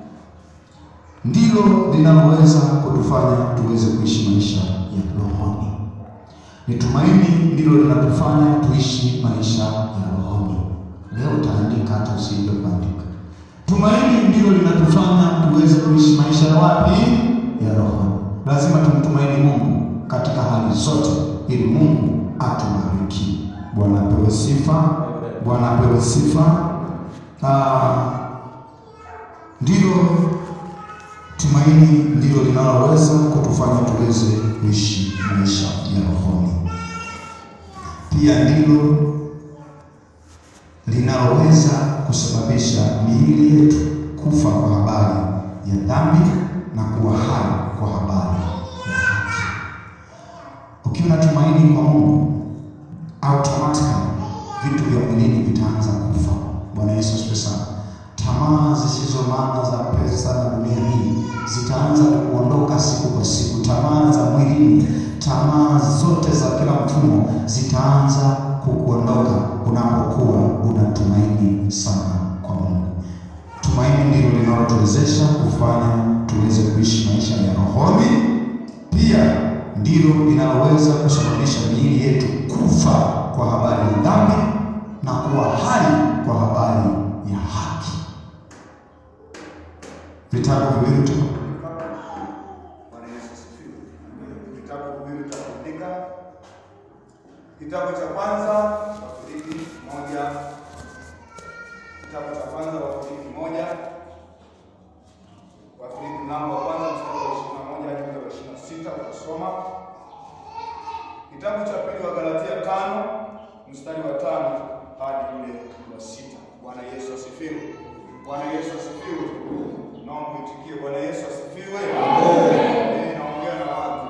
ndilo linaloweza kutufanya tuweze kuishi maisha ya rohoni. Ni tumaini ndilo linatufanya tuishi maisha ya rohoni. Leo utaandika hata usije kuandika. Tumaini ndilo linatufanya tuweze kuishi maisha ya wapi? Ya rohoni. Lazima tumtumaini Mungu katika hali zote, ili Mungu atubariki. Bwana apewe sifa. Bwana apewe sifa. Ah, ndilo tumaini ndilo linaloweza kutufanya tuweze kuishi maisha ya rohoni. Pia ndilo linaloweza kusababisha miili yetu kufa kwa habari ya dhambi na kuwa hai kwa habari ya haki. Ukiwa na tumaini kwa Mungu, automatically vitu vya mwilini vitaanza kufa. Bwana Yesu asifiwe sana. Tamaa zisizo maana za pesa na dunia hii zitaanza kuondoka siku kwa siku. Tamaa za mwilini, tamaa zote za kila mfumo zitaanza kukuondoka unapokuwa unatumaini sana kwa Mungu. Tumaini ndilo linalotuwezesha kufanya tuweze kuishi maisha ya rohoni. Pia ndilo linaloweza kusababisha miili yetu kufa kwa habari ya dhambi na kuwa hai kwa habari ya haki. Vitabu viwili tu. Bwana Yesu asifiwe. Vitabu viwili tutaandika. Kitabu cha kwanza Wafilipi moja, kitabu cha kwanza Wafilipi moja, Wafilipi mlango wa kwanza mstari wa ishirini na moja hadi wa ishirini na sita utasoma. Kitabu cha pili wa Galatia tano mstari wa tano hadi ule wa sita. Bwana Yesu asifiwe. Bwana Yesu asifiwe. Naomba mwitikie Bwana Yesu asifiwe. Mimi naongea na watu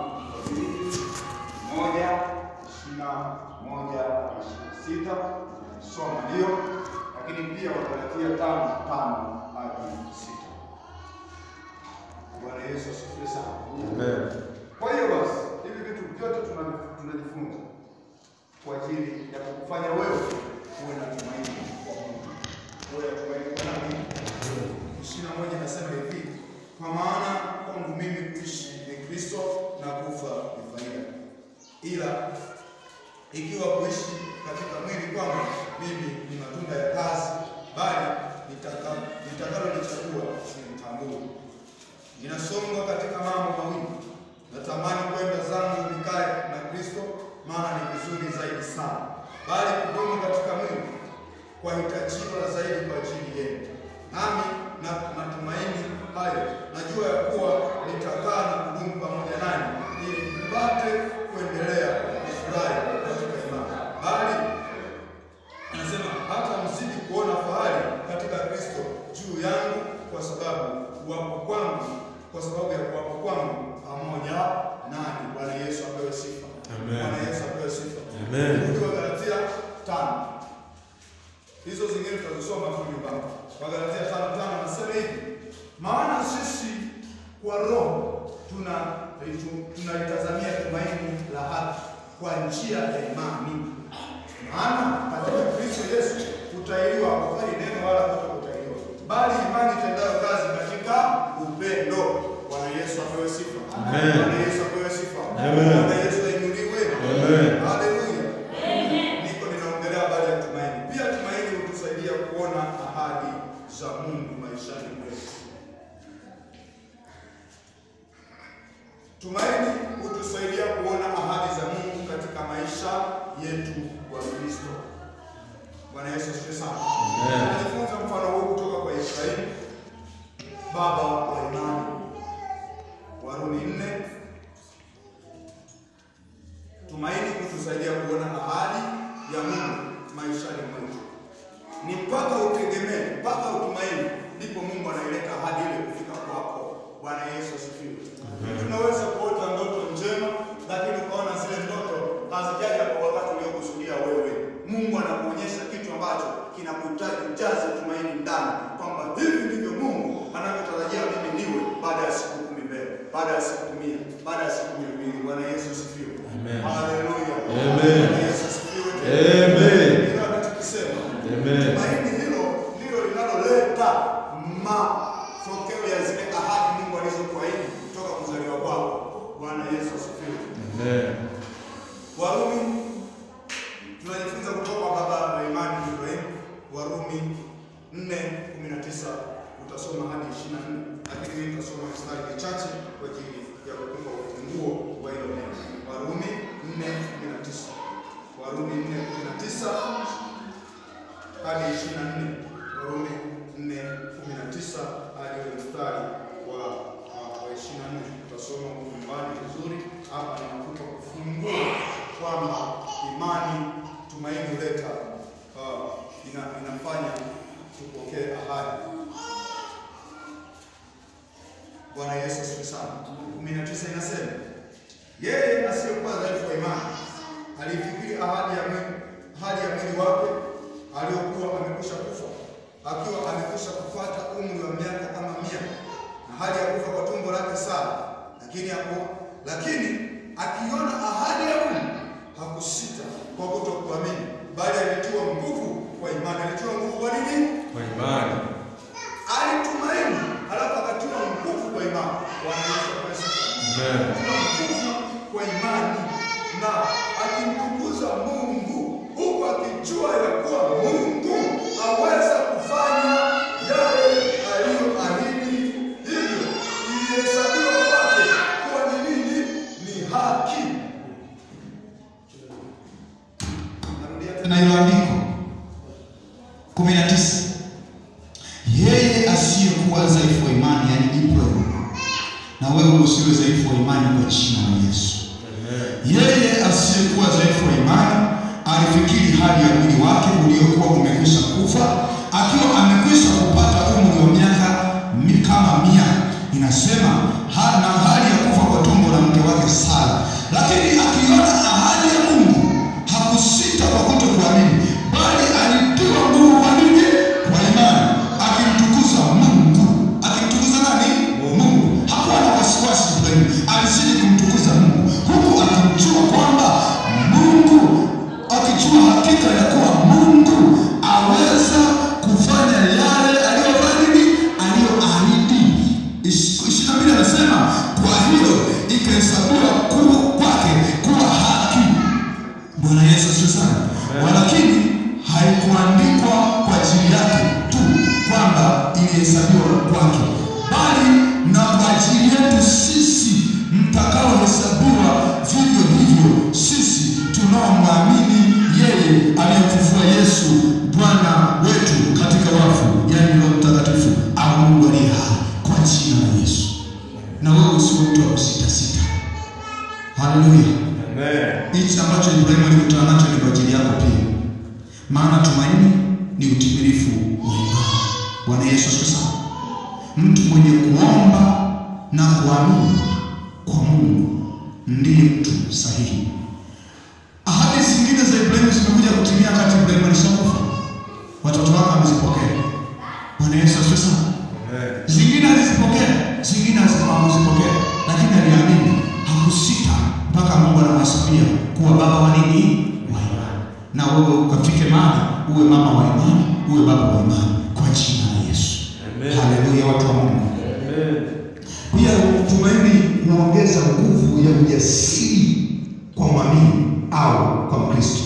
moja ishirini na moja hadi ishirini na sita soma hiyo, lakini pia Wagalatia tano tano hadi sita. Bwana Yesu asifiwe sana. Amen. Kwa hiyo basi, hivi vitu vyote tuna- tunajifunza kwa ajili ya kukufanya wewe uwe na tumaini kwa Mungu. Uwe na tumaini kwa nani? Ishirini na moja inasema hivi, kwa maana kwangu mimi kuishi ni Kristo na kufa ni faida, ila ikiwa kuishi katika mwili kwangu mimi ni matunda ya kazi, bali nitaka- nitakalolichagua silitambui. Ninasongwa katika mambo mawili. Natamani kwenda zangu nikae na Kristo, maana ni vizuri zaidi sana, bali kudumu katika mwili kwahitajiwa zaidi kwa ajili yenu. Nami na matumaini hayo, najua ya kuwa nitakaa na kudumu pamoja nanyi, ili mpate kuendelea kufurahi katika imani, bali anasema hata mzidi kuona fahari katika Kristo juu yangu, kwa sababu kuwapo kwangu, kwa sababu ya kuwapo kwangu pamoja nanyi. Bwana Yesu apewe sifa. Amen. Bwana Yesu apewe sifa. Amen. Rudi Wagalatia tano, hizo zingine tutazisoma tu nyumbani. Wagalatia tano tano nasema hivi, maana sisi kwa roho tuna tunalitazamia tumaini la haki kwa njia ya imani maana katika Kristo Yesu kutahiriwa hakufai neno wala kutokutahiriwa, bali imani itendayo kazi katika upendo. Bwana Yesu apewe sifa. Amen. Bwana Yesu apewe sifa. Amen. Bwana Yesu ainuliwe. Amen. Haleluya. Niko ninaongelea habari ya tumaini. Pia tumaini hutusaidia kuona ahadi za Mungu maishani mwetu. Tumaini hutusaidia kuona ahadi za Mungu katika maisha yetu wa Kristo. Bwana Yesu asifiwe sana. Amen. Tunajifunza mfano huu kutoka kwa Ibrahimu baba wa imani. Warumi nne. Tumaini hutusaidia kuona ahadi ya Mungu maishani mwetu. Ni mpaka utegemee, mpaka utumaini, ndipo Mungu anaileta ahadi ile kufika kwako. Bwana Yesu asifiwe. Tunaweza kuota ndoto njema, lakini ukaona zile ndoto hazijaja kwa wakati uliokusudia wewe. Mungu anakuonyesha kitu ambacho kinakuhitaji ujaze tumaini ndani, kwamba hivi ndivyo Mungu anavyotarajia mimi niwe baada ya siku kumi mbele, baada ya siku mia, baada ya siku mia mbili. Bwana Yesu asifiwe. Amen. Haleluya. Amen. Bwana Yesu asifiwe. Amen. Hilo anachokisema. Amen. Tumaini hilo ndilo linaloleta matokeo ya zile ahadi Mungu alizokuahidi kutoka kuzaliwa kwako. Bwana Yesu asifiwe. Amen. Warumi tunajifunza kutoka kwa baba wa imani Ibrahim. Warumi 4:19 utasoma hadi 24, lakini mimi nitasoma mstari michache kwa ajili ya kukupa ufunguo wa hilo neno. Warumi 4:19. Warumi 4:19 hadi 24. Warumi 4:19 hadi ule mstari wa wa 24. Utasoma huko nyumbani vizuri. Hapa ninakupa ufunguo kwamba imani, tumaini huleta uh, ina, inafanya tupokee ahadi. Bwana Yesu asifiwe sana. 19 inasema yeye asiyekuwa dhaifu wa imani alifikiri ahadi ya mwili ahadi ya mwili wake aliyokuwa amekwisha kufa akiwa amekwisha kupata umri wa miaka kama mia na hali ya kufa kwa tumbo lake Sara, lakini hapo lakini akiona ahadi ya Mungu hakusita kwa kutokuamini, bali alitiwa nguvu kwa imani. Alitiwa nguvu kwa nini? Kwa imani. Alitumaini, halafu akatiwa nguvu kwa imani. Bwana Yesu apewe sifa. Amen. Akitiwa nguvu kwa imani na akimtukuza Mungu huku akijua ya kuwa Mungu aweza kufanya yale aliyoahidi, hivyo ilihesabiwa kwake kuwa ni nini? Ni haki. Narudia tena. na hilo andiko kumi na tisa yeye asiyekuwa dhaifu wa imani yani Ibrahim, na wewe usiwe dhaifu wa imani kwa jina la Yesu. Yeye asiyekuwa dhaifu wa imani alifikiri hali ya mwili wake uliokuwa umekwisha kufa, akiwa amekwisha kupata umri wa miaka mi- kama mia, inasema ha, na hali ya kufa kwa tumbo la mke wake Sara. Lakini akiona ahadi ya Mungu hakusita kwa kutokuamini, bali alitiwa nguvu kwa nini? Kwa imani, akimtukuza Mungu. Akimtukuza nani? Mungu. Hakuwa kuhesabiwa ku- kwake kuwa haki. Bwana Yesu asifiwe sana. Walakini haikuandikwa kwa ajili yake tu kwamba ilihesabiwa kwake, bali na kwa ajili yetu sisi mtakaohesabiwa vivyo hivyo sisi tunaomwamini yeye aliyemfufua Yesu Bwana wetu katika wafu, yaani Roho Mtakatifu au Mungu aliye hai, kwa jina la Yesu. Na wewe usiwe mtu wa kusitasita. Haleluya! Hichi ambacho Ibrahimu alikutana nacho ni kwa ajili yako pia, maana tumaini ni utimilifu wa imani. Bwana Yesu asifiwe sana. Mtu mwenye kuomba na kuamini kwa Mungu ndiye mtu sahihi. Ahadi zingine za Ibrahimu zimekuja kutimia wakati Ibrahimu alishakufa, watoto wake wamezipokea. Bwana Yesu asifiwe sana. Zingine alizipokea, zingine hazikuzipokea, lakini aliamini, hakusita mpaka Mungu anamhesabia kuwa baba wa nini? Wa imani. Na wewe ukafike mahali uwe mama wa imani, uwe baba wa imani kwa jina la Yesu. Haleluya, watu wa Mungu. Pia tumaini huongeza nguvu ya ujasiri kwa mwamini au kwa Mkristo.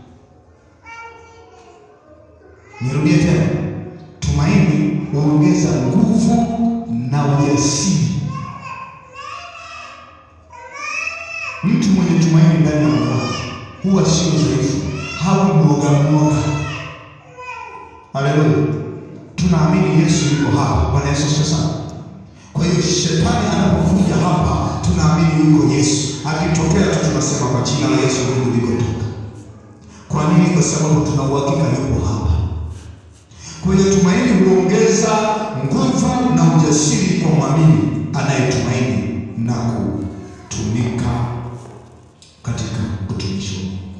Nirudie tena, tumaini huongeza nguvu na ujasiri. Mtu mwenye tumaini ndani ya moyo wake huwa sio dhaifu, hawi mwoga mwoga. Haleluya, tunaamini Yesu yuko hapa. Bwana Yesu asifiwe sana. Kwa hiyo shetani anapokuja hapa, tunaamini yuko Yesu. Akitokea tu tunasema kwa jina la Yesu Mungu ulikotoka. Kwa nini? Kwa sababu tuna uhakika yuko hapa. Kwa hiyo tumaini huongeza nguvu na ujasiri kwa mwamini anayetumaini na kutumika katika utumishi wa Mungu.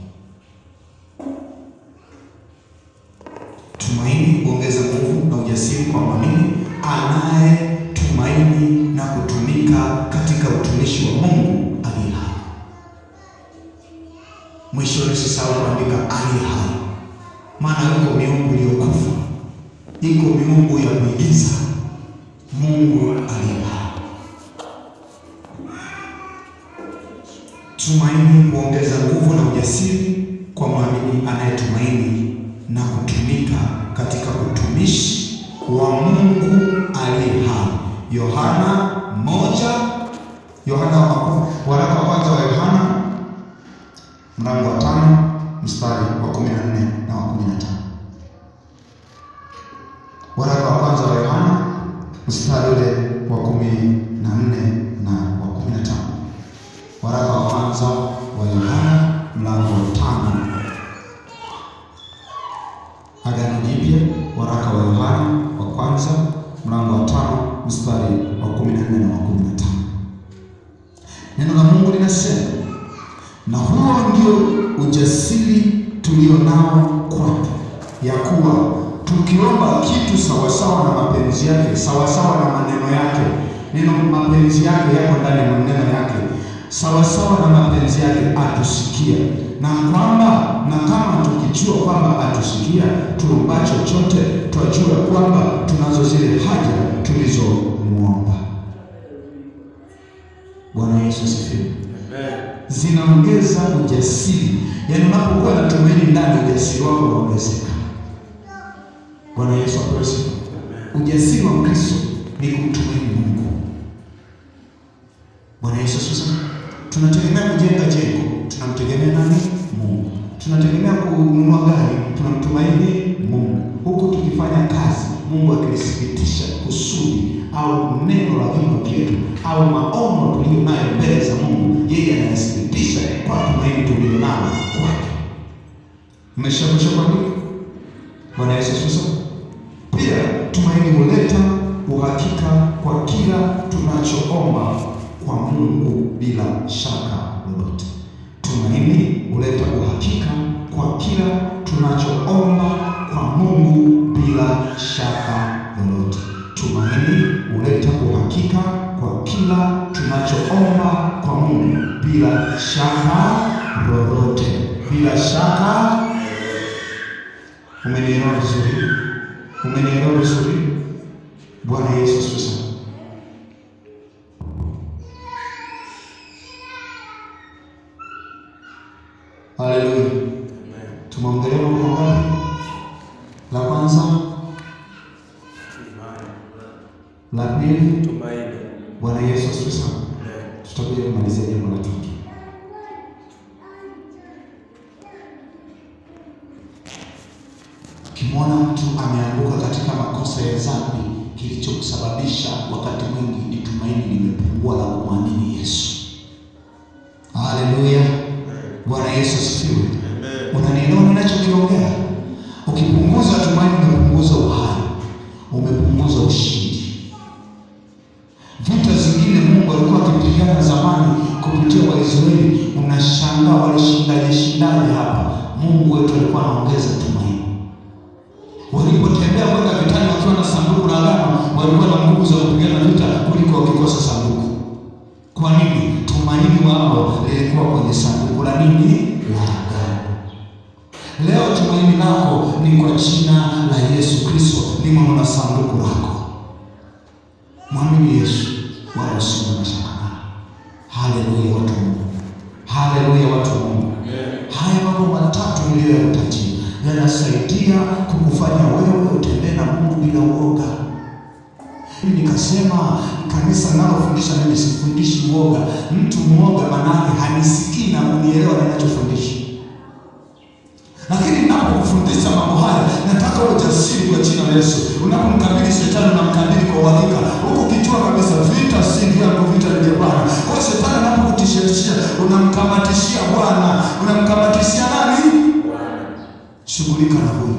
Tumaini huongeza nguvu na ujasiri kwa mwamini anayetumaini na kutumika katika utumishi wa Mungu aliye hai. Mwishoni usisahau kuandika aliye hai, maana yuko miungu iliyokufa, iko miungu ya kuigiza, Mungu aliye hai. Tumaini huongeza nguvu na ujasiri kwa mwamini anayetumaini na kutumika katika utumishi wa Mungu aliye hai. Yohana moja, Yohana wa- waraka wa kwanza wa Yohana mlango wa tano mstari wa kumi na nne na wa kumi na tano. Waraka wa kwanza wa Yohana mstari ule wa kumi na nne na wa kumi na tano. Waraka wa kwanza wa Yohana mlango wa tano. Agano Jipya, waraka wa Yohana wa kwanza mlango wa tano mstari wa kumi na nne na wa kumi na tano. Neno la Mungu linasema, na huo ndio ujasiri tulio nao kwake, ya kuwa tukiomba kitu sawasawa na mapenzi yake, sawasawa na maneno yake. Neno mapenzi yake yako ndani ya maneno yake, sawasawa na mapenzi yake atusikia, na kwamba na kama tukijua kwamba atusikia, tuomba chochote, twajua kwamba tunazo zile haja tulizomwomba. Bwana Yesu asifiwe zinaongeza ujasiri. Yaani, unapokuwa na tumaini ndani, ujasiri wako unaongezeka. Bwana Yesu apewe sifa. Ujasiri wa Mkristo ni kumtumaini Mungu. Bwana Yesu asifiwe sana. Tunategemea kujenga jengo, tunamtegemea nani? Mungu. Tunategemea kununua gari, tunamtumaini Mungu, huku tukifanya kazi, Mungu akilithibitisha kusudi au neno la vinywa vyetu au maono tuliyo nayo mbele za Mungu, yeye anayathibitisha kwa tumaini tulio nalo kwake. Mmeshakusha kwa nini? Bwana Yesu asifiwe sana. Pia tumaini huleta uhakika kwa kila tunachoomba kwa Mungu bila shaka lolote. Tumaini huleta uhakika kwa kila tunachoomba kwa Mungu bila shaka lolote. Tumaini huleta uhakika kwa kila tunachoomba kwa Mungu bila shaka lolote. Bila shaka. Umenielewa vizuri? Umenielewa vizuri? Bwana Yesu asifiwe sana. Haleluya. Tumeongelea mambo ngapi? La kwanza, la pili, Tumaini. Bwana Yesu asifiwe sana. Tutakuja kumalizia jambo la tatu. Ukimwona mtu ameanguka katika makosa ya dhambi, kilichosababisha wakati mwingi ni tumaini limepungua la kumwamini Yesu. Haleluya, Bwana Yesu asifiwe. Unanielewa ninachokiongea? Ukipunguza tumaini, umepunguza uhai, umepunguza ushindi. Vita zingine Mungu alikuwa akipigana zamani kupitia Waisraeli, unashangaa walishindaje shindaje hapa. Mungu wetu alikuwa anaongeza tumaini. Walipotembea kwenda vitani wakiwa na sanduku la agano, walikuwa na nguvu za kupigana vita kuliko wakikosa sanduku. Kwa nini? Tumaini wao lilikuwa kwenye sanduku la nini? La agano. Leo tumaini lako ni kwa jina la Yesu Kristo, limo na sanduku lako. Mwamini Yesu wala usiwe na shaka naye. Haleluya, watu wa Mungu. Haleluya, watu wa Mungu. Haya mambo matatu niliyoyatajia yanasaidia kukufanya wewe utembee na Mungu bila uoga. Mimi nikasema kanisa nalofundisha mimi sifundishi uoga. Mtu mwoga manake hanisikii na kunielewa ninachofundisha. Lakini ninapokufundisha mambo haya, nataka uwe jasiri kwa jina la Yesu. Unapomkabili shetani, unamkabili kwa uhakika, huku ukijua kabisa vita si vyangu, vita ni vya Bwana. Kwa hiyo shetani anapokutishia, unamkamatishia Bwana. Unamkamatishia nani? Shughulika na huyu.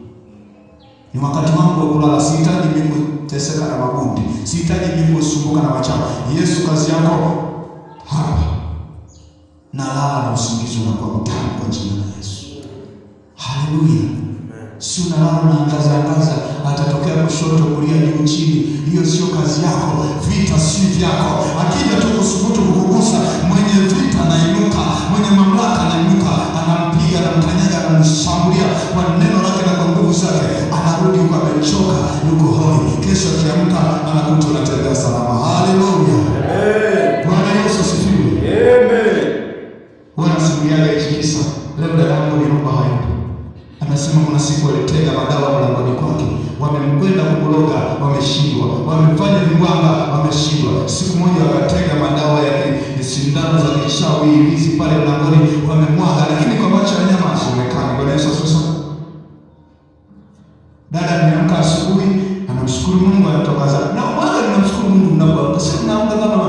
Ni wakati wangu wa kulala. Sihitaji mimi kuteseka na makundi, sihitaji mimi kusumbuka na wachawi. Yesu, kazi yako hapa, na lala na usingizi unakuwa mtamu kwa jina la Yesu. Haleluya! Si unalala unaangaza angaza, atatokea kushoto, kulia, juu, chini. Hiyo sio kazi yako. Vita si vyako. Akija tu kusubutu kukugusa, mwenye vita anainuka, mwenye mamlaka anainuka, anampiga, anamkanyaga, anamshambulia kwa neno lake na kwa nguvu zake, anarudi huko amechoka, yuko hoi. Kesho akiamka anakuta unatembea salama. Haleluya! Bwana Yesu asifiwe. Wanasimuliaga hichi kisa leo, dada yangu niomba hayupo Anasema kuna siku walitega madawa mlangoni kwake, wamemkwenda kumloga, wameshindwa, wamefanya viwanga, wameshindwa. Siku moja wakatega madawa ya ki- sindano za kichawi hizi pale mlangoni, wamemwaga, lakini kwa macho ya nyama hasionekani. Bwana Yesu asifiwe sana. Dada ameamka asubuhi, anamshukuru Mungu, anatoka zake na mwaga, ninamshukuru Mungu mnapoamka, sio mnaamka kama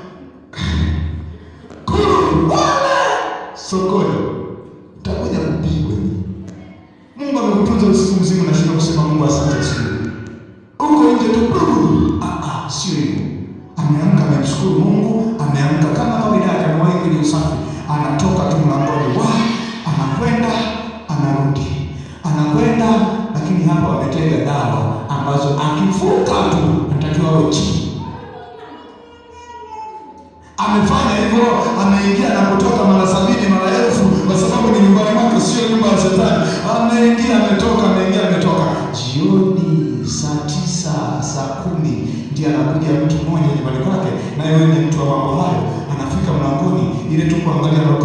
kuru wala sokoni, utakuja kupigwa nyinyi. Mungu amekutunza usiku mzima, nashinda kusema Mungu asante siku huko nje tu. Ah, ah, sio hivyo. Ameamka, amemshukuru Mungu, ameamka kama kawaida yake, amewahi kwenye usafi, anatoka tu mlangoni, wa anakwenda, anarudi, anakwenda, lakini hapo ametega dawa ambazo akivuka tu anatakiwa awe chini. Amefanya hivyo, ameingia na kutoka mara sabini mara elfu, kwa sababu ni nyumbani mwake, sio nyumba ya shetani. Ameingia ametoka, ameingia ametoka. Jioni saa tisa saa kumi ndiye anakuja mtu mmoja nyumbani kwake, na yeye ni mtu wa mambo hayo. Anafika mlangoni, ile tu kuangalia na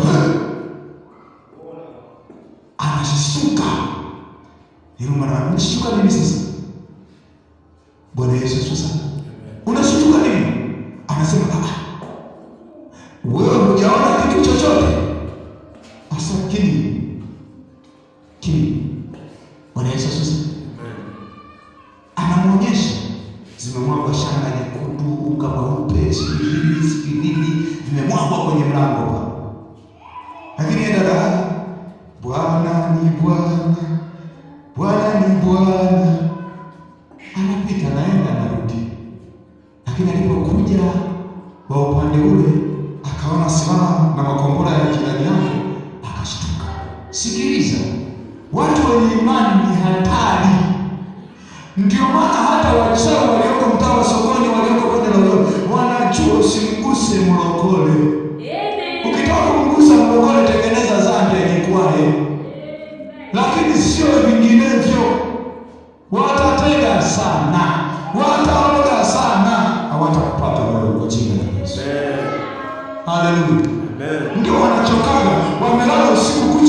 anashtuka. Yule mwana unashtuka nini sasa? Bwana Yesu asifiwe sana. Unashtuka nini? Anasema ah, wewe hujaona kitu chochote? Asa kini kini. Bwana Yesu asifiwe. Anamwonyesha zimemwagwa shanga nyekundu, unga mweupe, sijui nini sijui nini, vimemwagwa kwenye mlango pa. Lakini yeye dada, Bwana ni Bwana, Bwana ni Bwana, anapita naenda anarudi. Lakini alipokuja wa upande ule akaona silaha na makombora ya jirani yake, akashtuka. Sikiliza, watu wenye imani ni hatari. Ndio maana hata wachawi walioko mtaa wa sokoni, walioko bonde la Uyoga, wanajua usimguse mlokole. Ukitaka kumgusa mlokole, tengeneza zande jikwae, lakini sio vinginevyo. Watatega sana, wataoga sana, hawatakupata wewe kwa jina la Yesu. Haleluya. Ndio wanachokaga, wamelala usiku kucha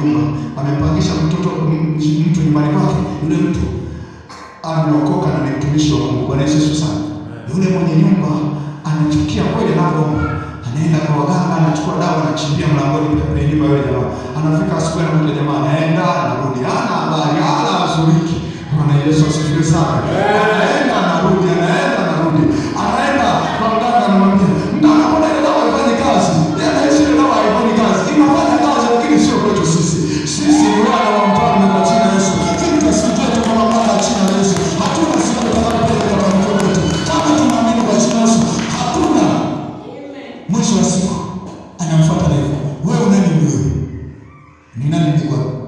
nyumba, amempangisha mtoto m- mtu nyumbani kwake, yule mtu ameokoka na ni mtumishi wa Mungu. Bwana Yesu asifiwe sana. Yule mwenye nyumba anachukia kweli anavyoomba, anaenda kwa waganga, anachukua dawa, anachimbia mlangoni kule kwenye nyumba ya yule jamaa. Anafika asubuhi, anakuta jamaa anaenda, anarudi, hana habari, hana hazuriki. Bwana Yesu asifiwe sana. Anaenda, anarudi, anaenda, anarudi, anaenda kwa mganga, anamwambia mganga, mbona ile dawa haifanyi kazi? Yeye anahisi ile dawa haifanyi kazi, inafanya kazi, lakini sio kwetu sisi. Sisi ni wana wa mfalme kwa jina la Yesu. Sisi tusikie kwa mamlaka ya jina la Yesu. Hatuna siku tutakayopeleka kwa mtu wetu. Kama tunaamini kwa jina la Yesu, hatuna mwisho wa siku anamfuata na hivyo, wewe unani wewe? Ni nani ni wewe?